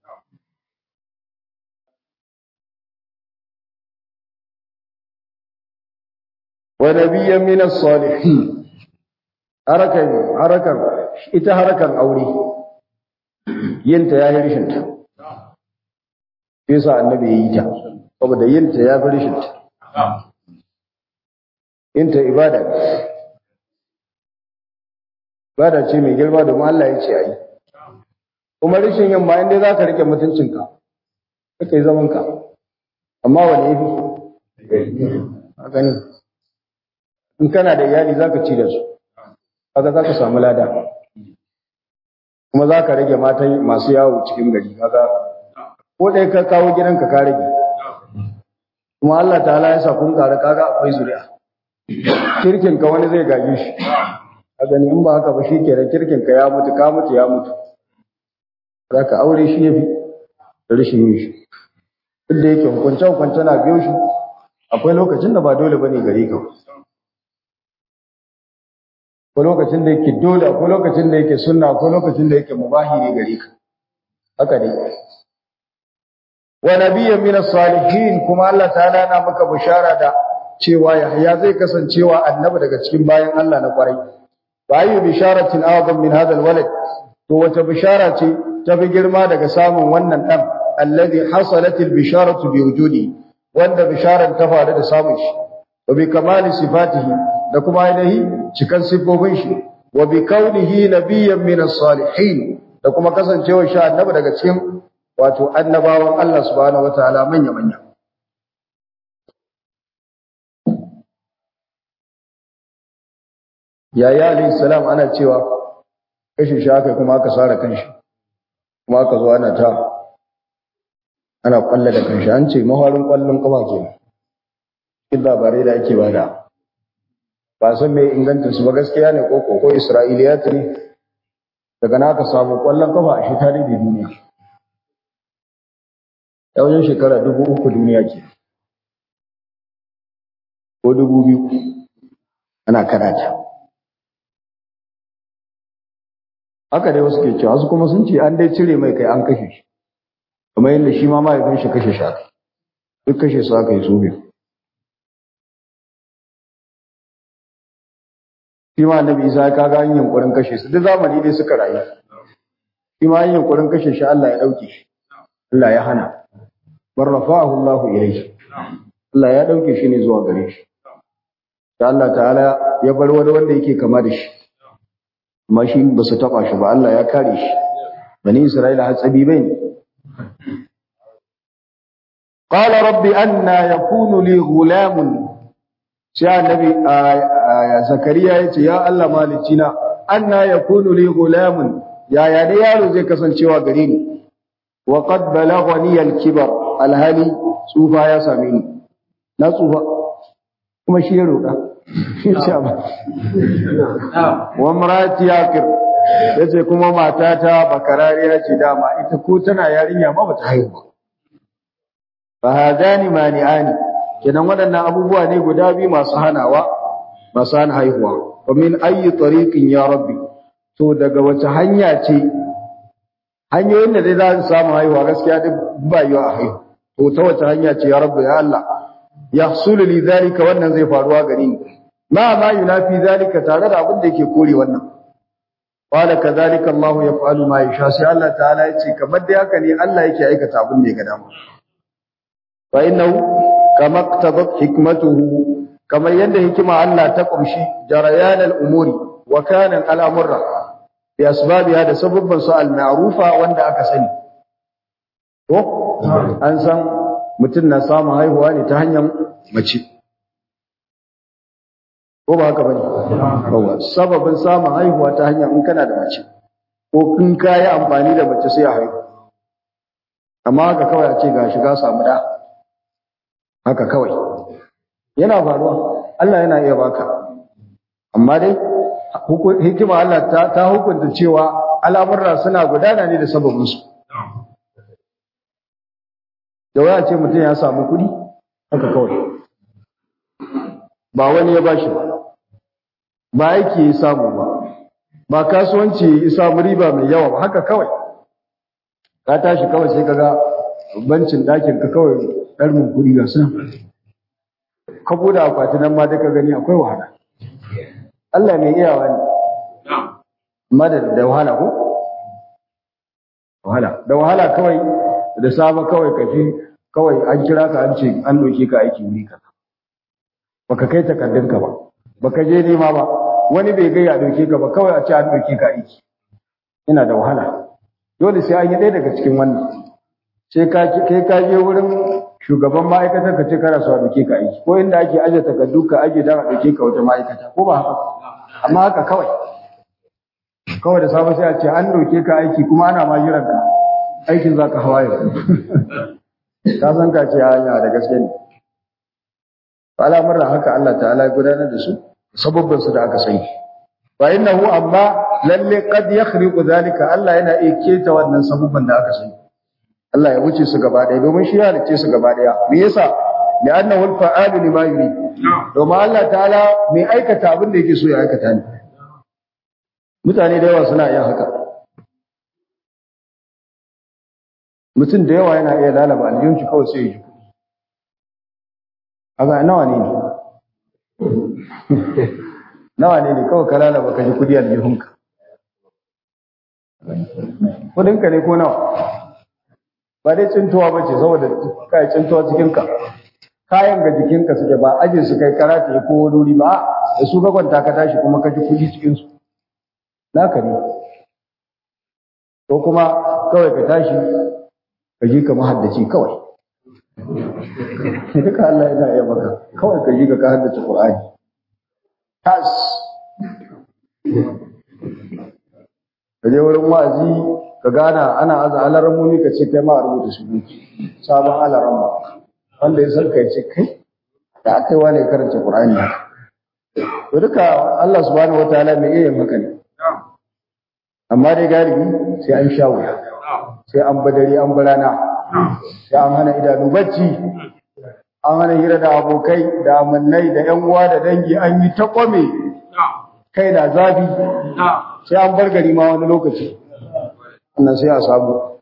[SPEAKER 1] wa nabiyyan min as-salihin harakan harakan ita harakan aure yinta yayi rishinta yasa annabi yayi ta saboda yinta ya fi rishinta yinta ibada ibada ce mai girma domin Allah ya ce ayi kuma rishin yin ma inda za ka rike mutuncinka kaka yi zamanka amma wani yafi a gani in kana da iyali za ka ci da su kaga za ka samu lada kuma za ka rage matan masu yawo cikin gari kaga ko ɗaya ka kawo gidanka ka rage kuma Allah ta'ala ya sa kun ƙara kaga akwai zuri'a kirkin ka wani zai gaje shi a gani in ba haka ba shi kenan kirkin ka ya mutu ka mutu ya mutu za ka aure shi ya fi da rashin yin shi duk da yake hukunce hukunce na biyo shi akwai lokacin da ba dole bane gare ka ko lokacin da yake dole ko lokacin da yake sunna ko lokacin da yake mubahi ne gare ka haka ne wa nabiyyan min as-salihin kuma Allah ta'ala na maka bishara da cewa Yahya zai kasancewa annabi daga cikin bayan Allah na kwarai wa ayu bisharatin a'zam min hadha al-walad to wata bishara ce ta fi girma daga samun wannan dan alladhi hasalat al-bisharatu bi wujudi wanda bisharar ta faru da samun shi wa bi kamali sifatihi da kuma ainihi cikan siffofin shi wa bi kaunihi nabiyyan min as-salihin da kuma kasancewar shi annabi daga cikin wato annabawan Allah subhanahu wataala manya manya yaya alayhi salam ana cewa kashin shi aka kuma aka sara kanshi kuma aka zo ana ta ana kwalla da kanshi an ce maharin kwallon kafa kenan kin labarai da ake bada ba san mai inganta su ba gaskiya ne ko ko isra'iliyat ne daga naka samu kwallon kafa a shi tare da duniya ya wajen shekara dubu uku duniya ke ko dubu biyu ana karata haka dai wasu ke cewa wasu kuma sun ce an dai cire mai kai an kashe shi kamar yadda shi ma mahaifin shi kashe shi duk kashe su aka yi su biyu shi ma annabi isa ya kaga an yunkurin kashe su duk zamani dai suka rayu shi ma an yunkurin kashe shi Allah ya dauke shi Allah ya hana bar rafa'ahu Allah ilayhi Allah ya dauke shi ne zuwa gare shi da Allah ta'ala ya bar wani wanda yake kama da shi amma shi ba su taba shi ba Allah ya kare shi bani Isra'ila hatsabi bai ne qala rabbi anna yakunu li ghulamun sai annabi zakariya yace ya Allah malicina anna yakunu li ghulamun ya ya da yaro zai kasancewa gare ni wa qad balaghani al-kibar alhali tsufa ya same ni na tsufa kuma shi ya roƙa shi ce ba wa marati yakir yace kuma matata bakarariya ce dama ita ko tana yarinya ma bata haihu ba fa hadani mani'ani kenan waɗannan abubuwa ne guda biyu masu hanawa masu hana haihuwa wa min ayyi tariqin ya rabbi to daga wace hanya ce hanyoyin da dai za su samu haihuwa gaskiya duk ba yiwa a haihu to ta wace hanya ce ya rabbi ya Allah yahsulu li zalika wannan zai faruwa gare ni ma ma yunafi zalika tare da abin da yake kore wannan qala kadhalika Allah yaf'alu ma yasha sai Allah ta'ala yace kamar da haka ne Allah yake aikata abin da ya ga dama fa innahu kama iktabat hikmatuhu kamar yadda hikima Allah ta kumshi jarayan al-umuri wa kana al-amra bi asbabiha da sababban su al-ma'rufa wanda aka sani to an san mutum na samun haihuwa ne ta hanyar mace ko ba haka bane yawa sababin samun haihuwa ta hanyar in kana da mace ko in ka yi amfani da mace sai a haihu amma haka kawai a ce ga shiga samu da haka kawai yana faruwa Allah yana iya baka amma dai hikima Allah ta, ta hukunta cewa al'amurra suna gudana ne da sababinsu da waya ce mutum ya samu kuɗi haka kawai ba wani ya bashi ba ba aiki ya samu ba ba kasuwanci ya samu riba mai yawa ba haka kawai ka tashi kawai sai kaga bancin ɗakin ka kawai ɗarmin kuɗi ga suna ka buɗe akwati nan ma da ka gani akwai wahala Allah mai iyawa ne amma da da wahala ko wahala da wahala kawai da saba kawai ka ji kawai an kira ka an ce an doke ka aiki wuri ka baka kai takardun ka ba baka je nema ba wani bai gaya doke ka ba kawai a ce an doke ka aiki yana da wahala dole sai an yi ɗaya daga cikin wannan sai ka kai ka je wurin shugaban ma'aikatar ka ce kana so a doke ka aiki ko inda ake aje takardu ka aje dan a doke ka wata ma'aikata ko ba haka amma haka kawai kawai da safe sai a ce an doke ka aiki kuma ana ma jiran ka aikin za ka hawaye ka san ka ce hanya da gaske ne al'amuran haka Allah ta'ala ya gudanar da su sababbin su da aka sani fa innahu amma lalle qad yakhriqu zalika Allah yana iya keta wannan sababban da aka sani Allah ya wuce su gaba ɗaya domin shi ya halice su gaba ɗaya me yasa li'annahu al-fa'alu lima yuri domin Allah ta'ala mai aikata abin da yake so ya aikata ne mutane da yawa suna yin haka mutum da yawa yana iya lalaba aljihun shi kawai sai ya ji kuɗi aga nawa ne ne nawa ne ne kawai ka lalaba ka ji kuɗi aljihunka kuɗinka ne ko nawa ba dai cintuwa ba ce saboda ka yi cintuwa cikinka kayan ga jikinka suke ba aje su kai karata ya ko wuri ba da su ka kwanta ka tashi kuma ka ji kuɗi cikinsu naka ne ko kuma kawai ka tashi ka ji ka mahaddaci kawai duka Allah yana iya maka kawai ka ji ka ka haddace Qur'ani tas ka je wurin wa'azi ka gana ana aza alaran muni ka ce kai ma a rubuta su sabon alaran ba wanda ya san kai ce kai da aka yi wani karanta Qur'ani haka to duka Allah subhanahu wataala mai iya yin haka ne amma dai galibi sai an sha wuya sai an badari an barana sai an hana idanu bacci an hana hira da abokai da amannai da yan uwa da dangi an yi ta kwame kai na zafi sai an bar gari ma wani lokaci wannan sai a samu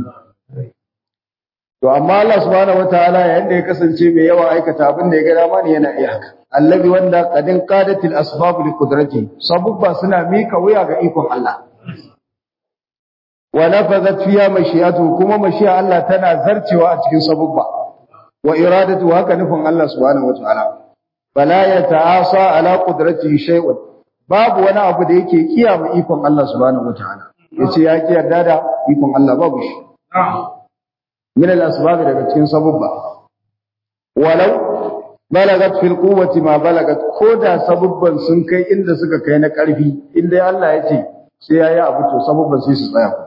[SPEAKER 1] to amma Allah subhanahu wataala yayin da ya kasance mai yawa aikata abin da ya ga dama ne yana iya haka allazi wanda qadin qadatil asbab li qudrati sabubba suna mika wuya ga ikon Allah wa nafazat fiha mashi'atu kuma mashi'a Allah tana zarcewa a cikin sabubba wa iradatu haka nufin Allah subhanahu wataala fala yata'asa ala qudratihi shay'un babu wani abu da yake kiyama ikon Allah subhanahu wataala yace ya ki yarda da ikon Allah babu shi min al-asbab daga cikin sabubba walau balagat fil quwwati ma balagat koda sabubban sun kai inda suka kai na karfi inda Allah ya ce sai yayi abu to sabubban sai su tsaya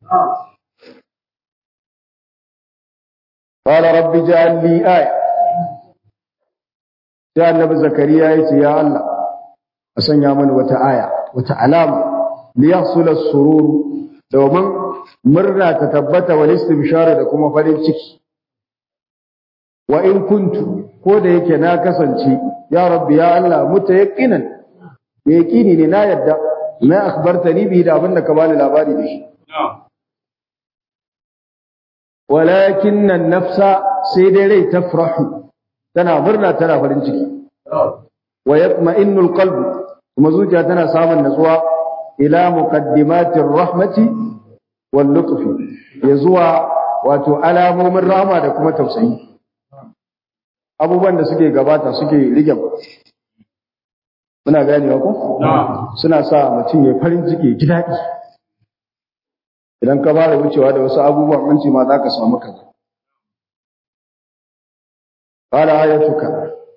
[SPEAKER 1] qala rabbi ja'al li aya sai annabi zakariya ya ce ya Allah a sanya mani wata aya wata alama li yahsul as-surur domin murna ta tabbata wal istibshara da kuma farin ciki wa in kuntu ko da yake na kasance ya rabbi ya Allah mutayaqqinan yaqini ne na yadda na akhbartani bi da abin da ka bani labari da shi walakin an-nafsa sai dai rai tafrahu tana murna tana farin ciki wa yatma'innu al-qalb kuma zuciya tana samun natsuwa ila muqaddimatir rahmati wal lutfi ya zuwa wato alamomin rahama da kuma tausayi abubuwan da suke gabata suke rige muna ganewa ko suna sa mutum ya farin ciki ji daɗi idan ka fara wucewa da wasu abubuwan an ce ma za ka samu kaza qala ayatuka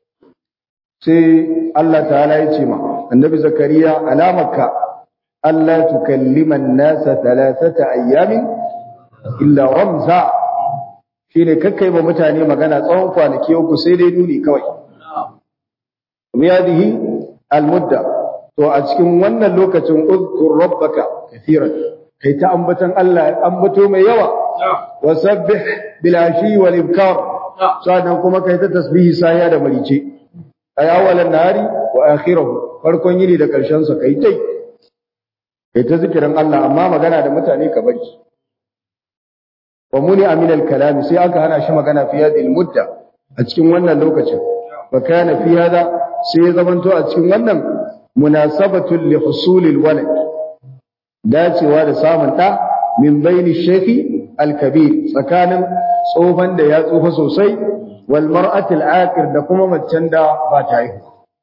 [SPEAKER 1] sai Allah ta'ala ya ce ma annabi zakariya alamarka Allah tukallima an-nasa thalathata ayyamin illa ramza shine kakkai ba mutane magana tsawon kwanaki uku sai dai nuni kawai miyadihi al-mudda to a cikin wannan lokacin uzkur rabbaka kathiran kai ta ambatan Allah ambato mai yawa wasabbih bil ashi wal ibkar sannan kuma kai ta tasbihi saya da marice ay awalan nahari wa akhirahu farkon yini da karshen sa kai tai kai ta zikirin Allah amma magana da mutane ka bari wa muni amin al-kalam sai aka hana shi magana fi hadhihi al-mudda a cikin wannan lokacin fa kana fi hada sai ya zamanto a cikin wannan munasabatul li husulil walad dacewa da samun da min baini shaykhi al-kabir tsakanin tsofan da ya tsufa sosai wal mar'ati al-aqir da kuma macen da ba ta yi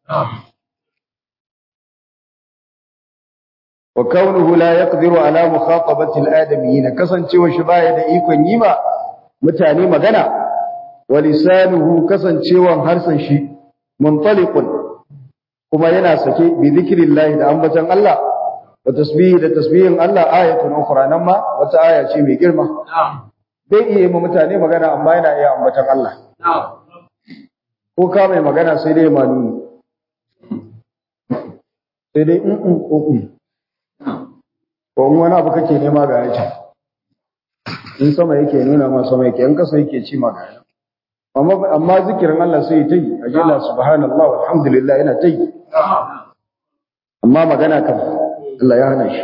[SPEAKER 1] wa kaunuhu la yaqdiru ala mukhatabati al-adamiyyin kasancewa shi baya da ikon yi ma mutane magana wa lisanuhu kasancewan harsan shi muntaliqun kuma yana sake bi zikrillah da ambaton Allah wa tasbihi da tasbihin Allah ayatun ukhra nan ma wata aya ce mai girma bai iya ma mutane magana amma yana iya ambaton Allah ko ka mai magana sai dai manuni sai dai in in ko ko wani abu kake nema ga yake in sama yake nuna ma sama yake in kasa yake ci ma ga amma amma zikirin Allah sai ta yi ajalla subhanallah walhamdulillah yana ta yi amma magana kan Allah ya hana shi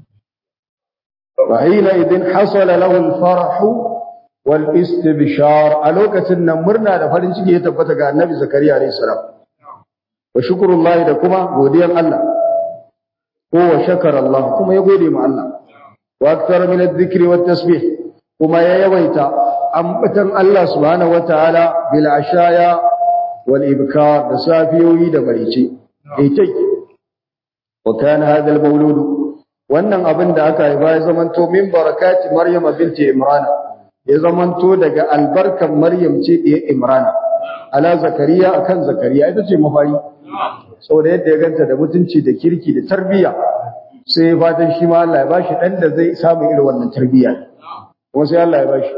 [SPEAKER 1] wa hina idin hasala lahu al-farah wal istibshar a lokacin nan murna da farin ciki ya tabbata ga annabi zakariya alayhi salam wa shukrullahi da kuma godiyan Allah ko wa shakara Allah kuma ya gode ma Allah wa akthar min adh-dhikri wat tasbih kuma ya yawaita ambatan Allah subhanahu wataala bil ashaya wal ibkar da safiyoyi da barice aitai wa kana hadha al mawlud wannan abin da aka haifa ya zamanto min barakati maryam binti imran ya zamanto daga albarkan maryam ce da imran ala zakariya akan zakariya ita ce mafari saboda yadda ya ganta da mutunci da kirki da tarbiyya sai ya fatan shi ma Allah ya bashi dan da zai samu irin wannan tarbiyya kuma sai Allah ya bashi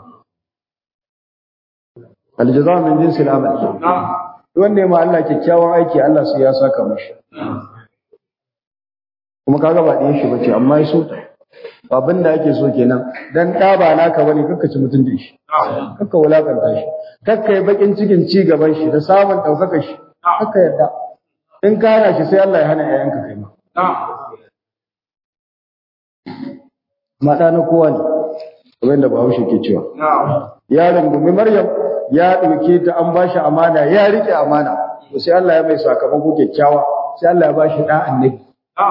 [SPEAKER 1] aljaza min jinsi al'amal wanda ya ma Allah kyakkyawan aiki Allah sai ya saka mashi kuma kaga ba ɗayan shi bace amma ya so abin da ake so kenan dan ɗa ba naka bane kakka ci mutuncin shi kakka wulakanta shi kakka yi bakin cikin ci gaban shi da samun ɗaukaka shi kakka yarda in ka hana shi sai Allah ya hana ƴaƴanka kai ma maɗa na kowa ne kamar yadda Bahaushe ke cewa ya rungumi Maryam ya ɗauke ta an ba shi amana ya rike amana to sai Allah ya mai sakamako kyakkyawa sai Allah ya ba shi ɗan annabi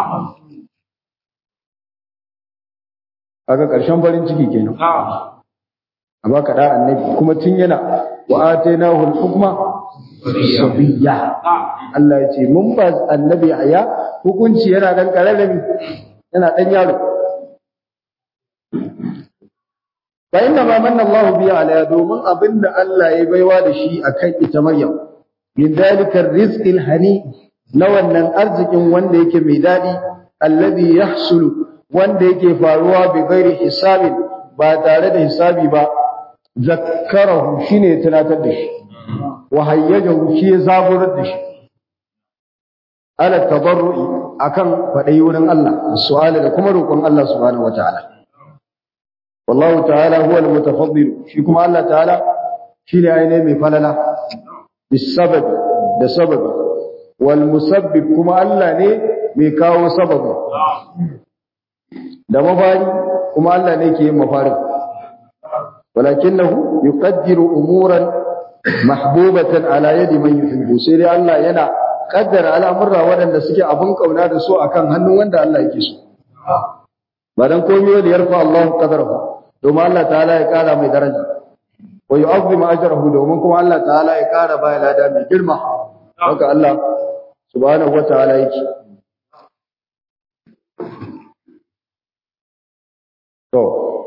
[SPEAKER 1] kaga ƙarshen farin ciki kenan a baka ɗan annabi kuma tun yana wa atainahu al-hukma sabiyya Allah ya ce mun ba annabi aya hukunci yana dan kararrami yana dan yaro fa inna ma manna Allah biya ala domin abinda Allah ya baiwa da shi akan ita Maryam min dalika rizqil hani na wannan arzikin wanda yake mai dadi alladhi yahsulu wanda yake faruwa bi ghairi hisabin ba tare da hisabi ba zakkarahu shine tunatar da shi wa hayyajahu shi ya zaburar da shi ala tabarru'i akan fadai wurin Allah su'ala da kuma roƙon Allah subhanahu wataala wallahu ta'ala huwa al-mutafaddil shi kuma Allah ta'ala shine ainihin mai falala bisabab da sababi wal musabbib kuma Allah ne mai kawo sababi da mafari kuma Allah ne ke yin mafari walakinahu yuqaddiru umuran mahbubatan ala yadi man yuhibbu sai dai Allah yana kaddara al'amurra waɗanda suke abun kauna da su akan hannun wanda Allah yake so ba dan komai da yarfa Allah qadarahu domin Allah ta'ala ya kara mai daraja wa yu'azzimu ajrahu domin kuma Allah ta'ala ya kara bai lada mai girma haka Allah subhanahu wa ta'ala yake to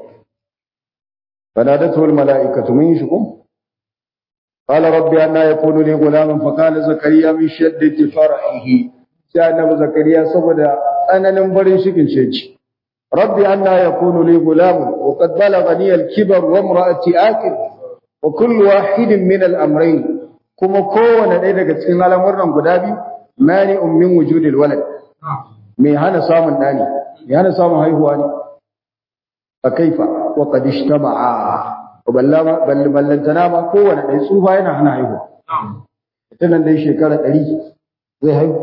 [SPEAKER 1] فنادته الملائكة من يشكم قال ربي أنا يكون لي غلام فقال زكريا من شدة فرحه sai annabi zakariya saboda tsananin barin shikin sheci rabbi anna yakunu li gulam wa qad balaghani al-kibar wa imra'ati akil wa kullu wahidin min al-amrayn kuma kowane ɗaya daga cikin al'amuran guda biyu mani ummin wujudil walad me hana samun dani me hana samun haihuwa ne fa kaifa wa qad ijtama'a wa ballama ballantana ma kowane ɗaya tsufa yana hana haihuwa tunan dai shekara ɗari zai haihu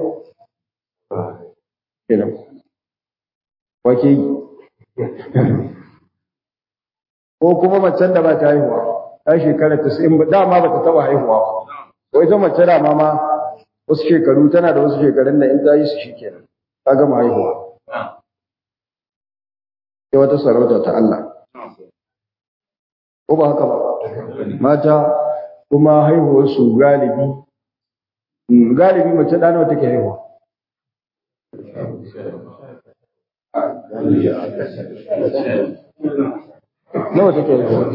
[SPEAKER 1] kenan wake yi ko kuma macen da ba ta haihuwa ta shekara tasa'in ba dama ba ta taba haihuwa ba ko ita mace da ma wasu shekaru tana da wasu shekarun da in ta yi su shi kenan ta gama haihuwa sai wata sarauta ta Allah ko ba haka ba mata kuma haihuwarsu galibi galibi mace ɗana wata ke haihuwa nawa take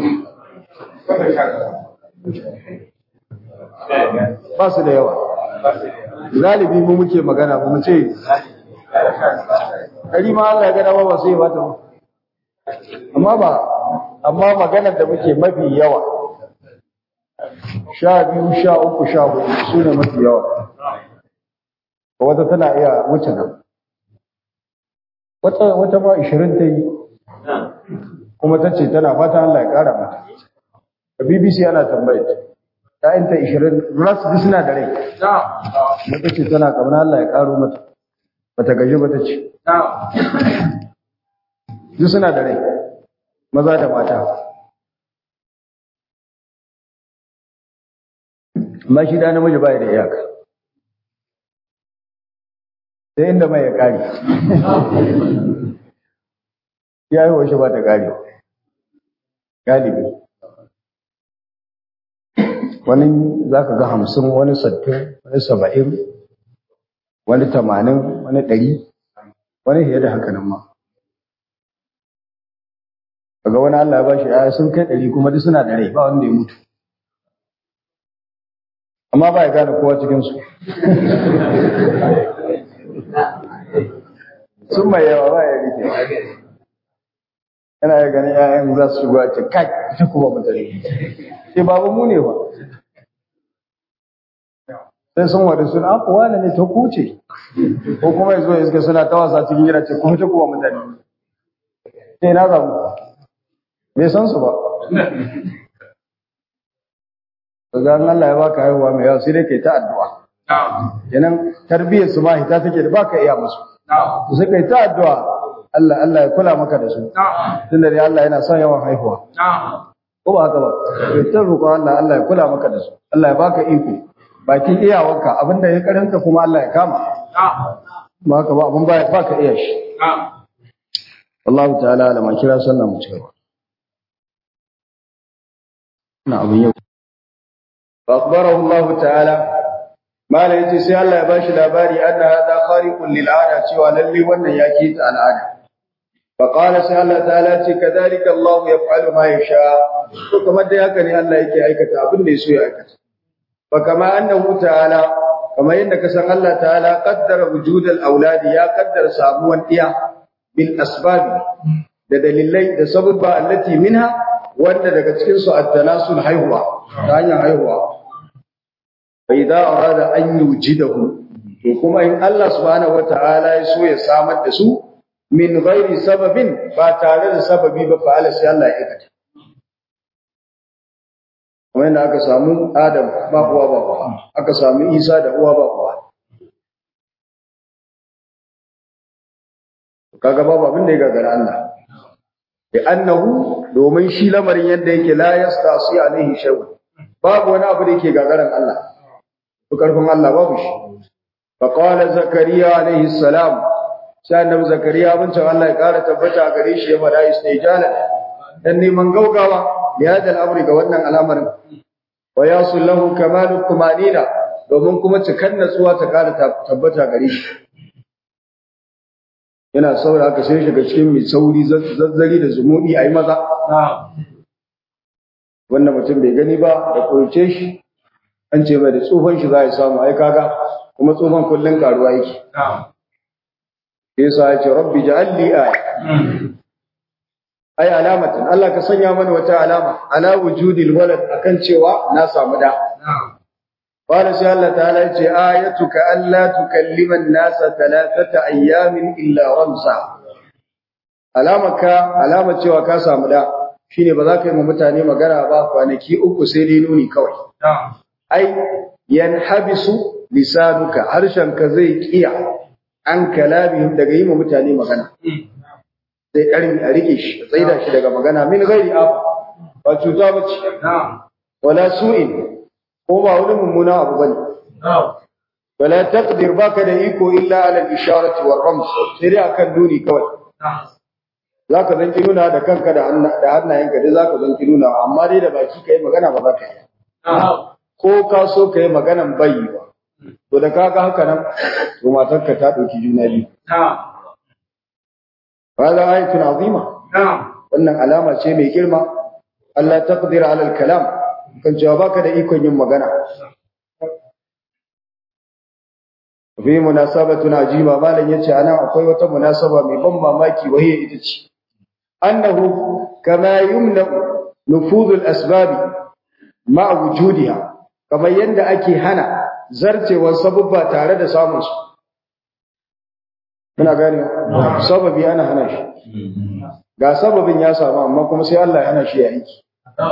[SPEAKER 1] ba su da yawa galibi mu muke magana ba mu ce ɗari ma Allah ya gada ba ba sai ba ta amma ba amma maganar da muke mafi yawa sha biyu sha uku sha hudu su ne mafi yawa wata tana iya wuce nan wata wata ma 20 ta yi kuma ta ce tana fata Allah ya kara mata a BBC ana tambayar ta ta 20 ras duk suna da rai mata ce tana kamar Allah ya karo mata bata gaji ba ta ce duk suna da rai maza da mata amma shi da namiji ba da iyaka sai inda mai ya kare ya yi washe ba ta kare galibi wani za ka ga hamsin wani sattin wani saba'in wani tamanin wani ɗari wani fiye da haka nan ma kaga wani Allah ya bashi ya sun kai ɗari kuma duk suna da rai ba wanda ya mutu amma ba ya gane kowa cikinsu sun mai yawa ba ya rike yana ya gani ‘ya'yan za su shigo a ce kai ita kuma mutane sai babu mu ne ba sai sun wada suna aku wane ne ta kuce ko kuma ya zo ya suka suna ta wasa cikin gida ce kuma ta kuma mutane sai na zamu bai san su ba daga Allah ya baka haihuwa mai yawa sai dai kai ta addu'a kenan tarbiyyar su ma hita take da baka iya musu to sai kai ta addu'a Allah Allah ya kula maka da su tunda dai Allah yana son yawan haihuwa ko ba haka ba kai ta roƙo Allah Allah ya kula maka da su Allah ya baka iko bakin iyawarka abinda ya karanta kuma Allah ya kama ba haka ba abin ba baka iya shi Allah ta'ala alama kira sallan mu cewa na abin yau فأخبره الله تعالى ما لا يتي سي الله يباشي لاباري أن هذا خارق للعادة سوى للي ون يكيت العادة فقال سي الله تعالى كذلك الله يفعل ما يشاء وكما دي هكذا الله يكي أيكة أبن ليسو أيكة فكما أنه تعالى كما إنك سن الله تعالى قدر وجود الأولاد يا قدر ساموا إياه بالأسباب da dalilai da sababba allati minha wanda daga cikin su at-tanasul haihuwa ta hanyar haihuwa fa idza arada an yujidahu to kuma in Allah subhanahu wataala ya so ya samar da su min ghairi sababin ba tare da sababi ba fa Allah sai Allah ya aikata kuma inda aka samu Adam ba uwa ba uwa aka samu Isa da uwa ba uwa kaga babu abin da ya gagara Allah annahu domin shi lamarin yadda yake la yastasi alaihi shay'un babu wani abu da yake gagaran Allah to karfin Allah babu shi fa qala zakariya alaihi salam sai annabi zakariya mun ce Allah ya kara tabbata gare shi ya fada istijala dan neman gaugawa ya da al'amari ga wannan al'amarin wa yasul lahu kamalu tumanina domin kuma cikan natsuwa ta kara tabbata gare shi yana saura aka sai shiga cikin mai sauri zazzari da zumuɗi a yi maza wanda mutum bai gani ba da kurce shi an ce mai da tsufan shi za a samu ai kaga kuma tsufan kullum karuwa yake sai sa ya ce rabbi ja'alli aya ai alamatan Allah ka sanya mana wata alama ala wujudil walad akan cewa na samu da قال سي الله تعالى يجي آيتك ألا تكلم الناس ثلاثة أيام إلا رمزا علامك علامة cewa ka samu da shine ba za ka yi mu mutane magana ba kwanaki uku sai dai nuni kawai ai yanhabisu lisanuka harshenka zai kiya an kalabihim daga yi mu mutane magana zai karmi a rike shi tsaida shi daga magana min ghairi af ba cuta bace wala su'in ko ba wani mummuna abu bane wala taqdir baka da iko illa ala al-isharati war rams sai dai akan nuni kawai zaka zanki nuna da kanka da da hannayenka dai zaka zanki nuna amma dai da baki kai magana ba za ka yi ko ka so kai maganan bayi ba to da kaga haka nan to matarka ta dauki juna biyu hada ayatun azima wannan alama ce mai girma Allah taqdir ala al-kalam kan cewa baka da ikon yin magana fi munasabatun ajiba malam yace anan akwai wata munasaba mai ban mamaki wahiya ita ce annahu kama yumna nufuzul asbabi ma wujudiha kamar yanda ake hana zarcewar sabubba tare da samun su kuna gane sababi ana hana shi ga sababin ya samu amma kuma sai Allah ya hana shi ya aiki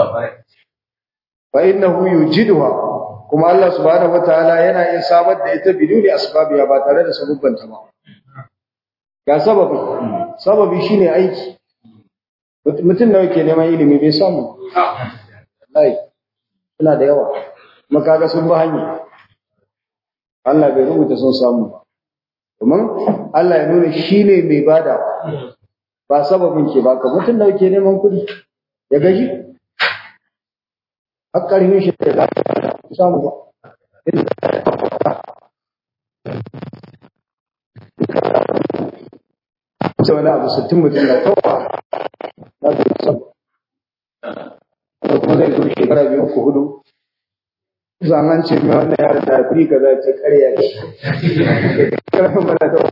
[SPEAKER 1] fa innahu yujiduha kuma Allah subhanahu wataala yana yin samar da ita biduni asbabiya ba tare da sabubban ta ba ga sababi sababi shine aiki mutum nawa ke neman ilimi bai samu wallahi ina da yawa kuma kaga sun ba hanya Allah bai rubuta sun samu ba domin Allah ya nuna shine mai bada ba sababin ke baka mutum nawa ke neman kuɗi ya gaji hakkarin shi da samu ba sai wani abu sittin mutum da kawa na su samu da kuma zai zo shekara biyu ko hudu zaman ce mai wannan yara da fi ka za ce karya ne karfin mana da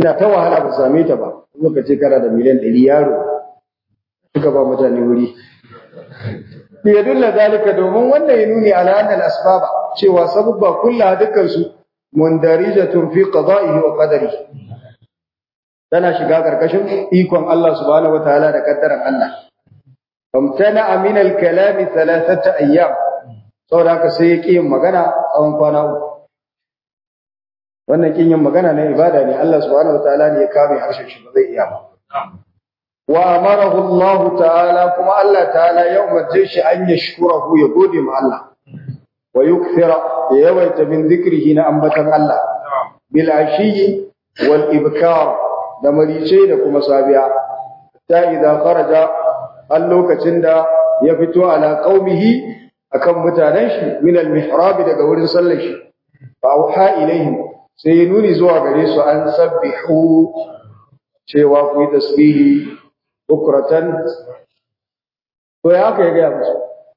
[SPEAKER 1] yana ta wahala ba same ta ba muka ce kana da miliyan ɗari yaro suka ba mutane wuri bi yadulla zalika domin wannan ya nuni ala anna al-asbaba cewa sababba kullaha dukkan su mundarijatun fi qada'ihi wa qadarihi tana shiga karkashin ikon Allah subhanahu wataala da kaddaran Allah famtana min al-kalam thalathata ayyam saboda haka sai ya yin magana tsawon kwana uku wannan kin yin magana na ibada ne Allah subhanahu wataala ne ya kame harshen shi ba zai iya ba wa amarahu Allah ta'ala kuma Allah ta'ala ya umarce shi an yashkurahu ya gode ma Allah wa yukthira ya yawaita min dhikrihi na ambatan Allah bil ashiyi wal ibkar da marice da kuma sabiya ta idza kharaja al lokacin da ya fito ala qaumihi akan mutanen shi min al mihrab daga wurin sallar shi fa auha ilaihim sai ya nuni zuwa gare su an sabbihu cewa ku yi tasbihi bukratan to ya aka ya gaya musu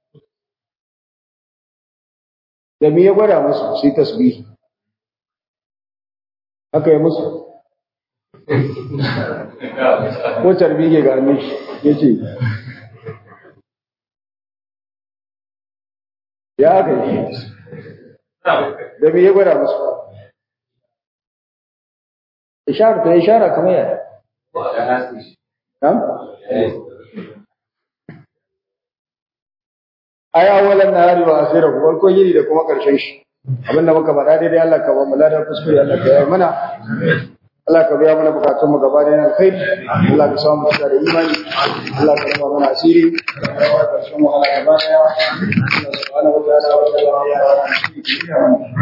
[SPEAKER 1] da me ya gwada musu su yi tasbihi haka ya musu ko tarbiyyar ga hannun shi ya ce ya aka yi da me ya gwada musu ishara ta ishara kamar yaya Nam? Ai awalan nahari wa akhirahu farko yini da kuma karshen shi. Abin da muka faɗa daidai Allah ka ba mu ladan kuskure Allah ka yi mana. Allah ka biya mana bukatun mu gaba da alkhairi. Allah ka samu mutuwa da imani. Allah ka raba mana asiri. Allah ka samu ala gaba daya. Allah subhanahu wa ta'ala wa ta'ala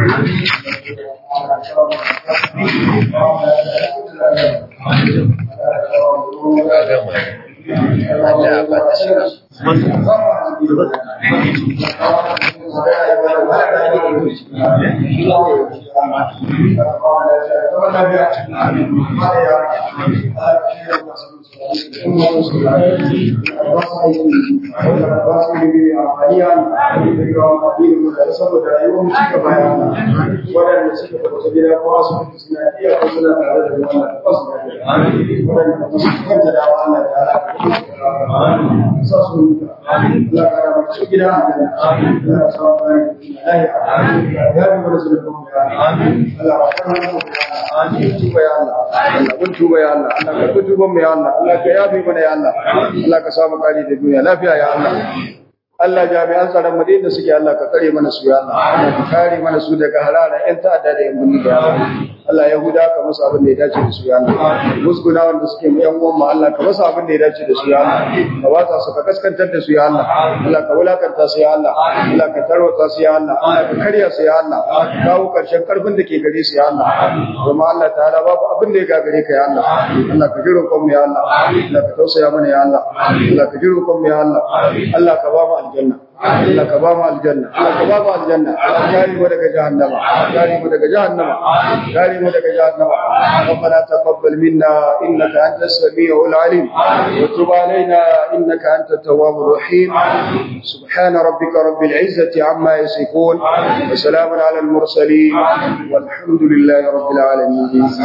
[SPEAKER 1] waɗanda suka tabbata gida ko asibiti suna iya ko suna tare da wannan wasu waɗanda ba su kanta da Allah ta ala sa su mutu Allah ka rama su gida a janna Allah ka samu bayan da lahiya ya bi mana su da kuma ya Allah ka rama su Amin tuba ya Allah Allah kun tuba ya Allah Allah ka tuba mu ya Allah Allah ka yafi mana ya Allah Allah ka samu kari da duniya lafiya ya Allah Allah jami'an tsaron mu da suke Allah ka kare mana su ya Allah Allah ka kare mana su daga halala ƴan ta'adda da ƴan bunni ya Allah Allah Yahuda ka musu abin da ya dace da su ya Allah musguna wanda suke mu ƴan uwan mu Allah ka musu abin da ya dace da su ya Allah ka watsa su ka kaskantar da su ya Allah Allah ka wulakanta su ya Allah Allah ka tarwata su ya Allah Allah ka karya su ya Allah ka kawo karshen karfin da ke gare su ya Allah kuma Allah ta'ala babu abin da ya gagare ka ya Allah Allah ka jiro mu ya Allah Allah ka tausaya mana ya Allah Allah ka jiro mu ya Allah Allah ka ba mu aljanna Allah ka ba mu aljanna Allah ka ba mu aljanna kare mu daga jahannama kare mu daga jahannama kare mu daga jahannama ربنا تقبل منا انك انت السميع العليم وتب علينا انك انت التواب الرحيم سبحان ربك رب العزه عما يصفون وسلام على المرسلين والحمد لله رب العالمين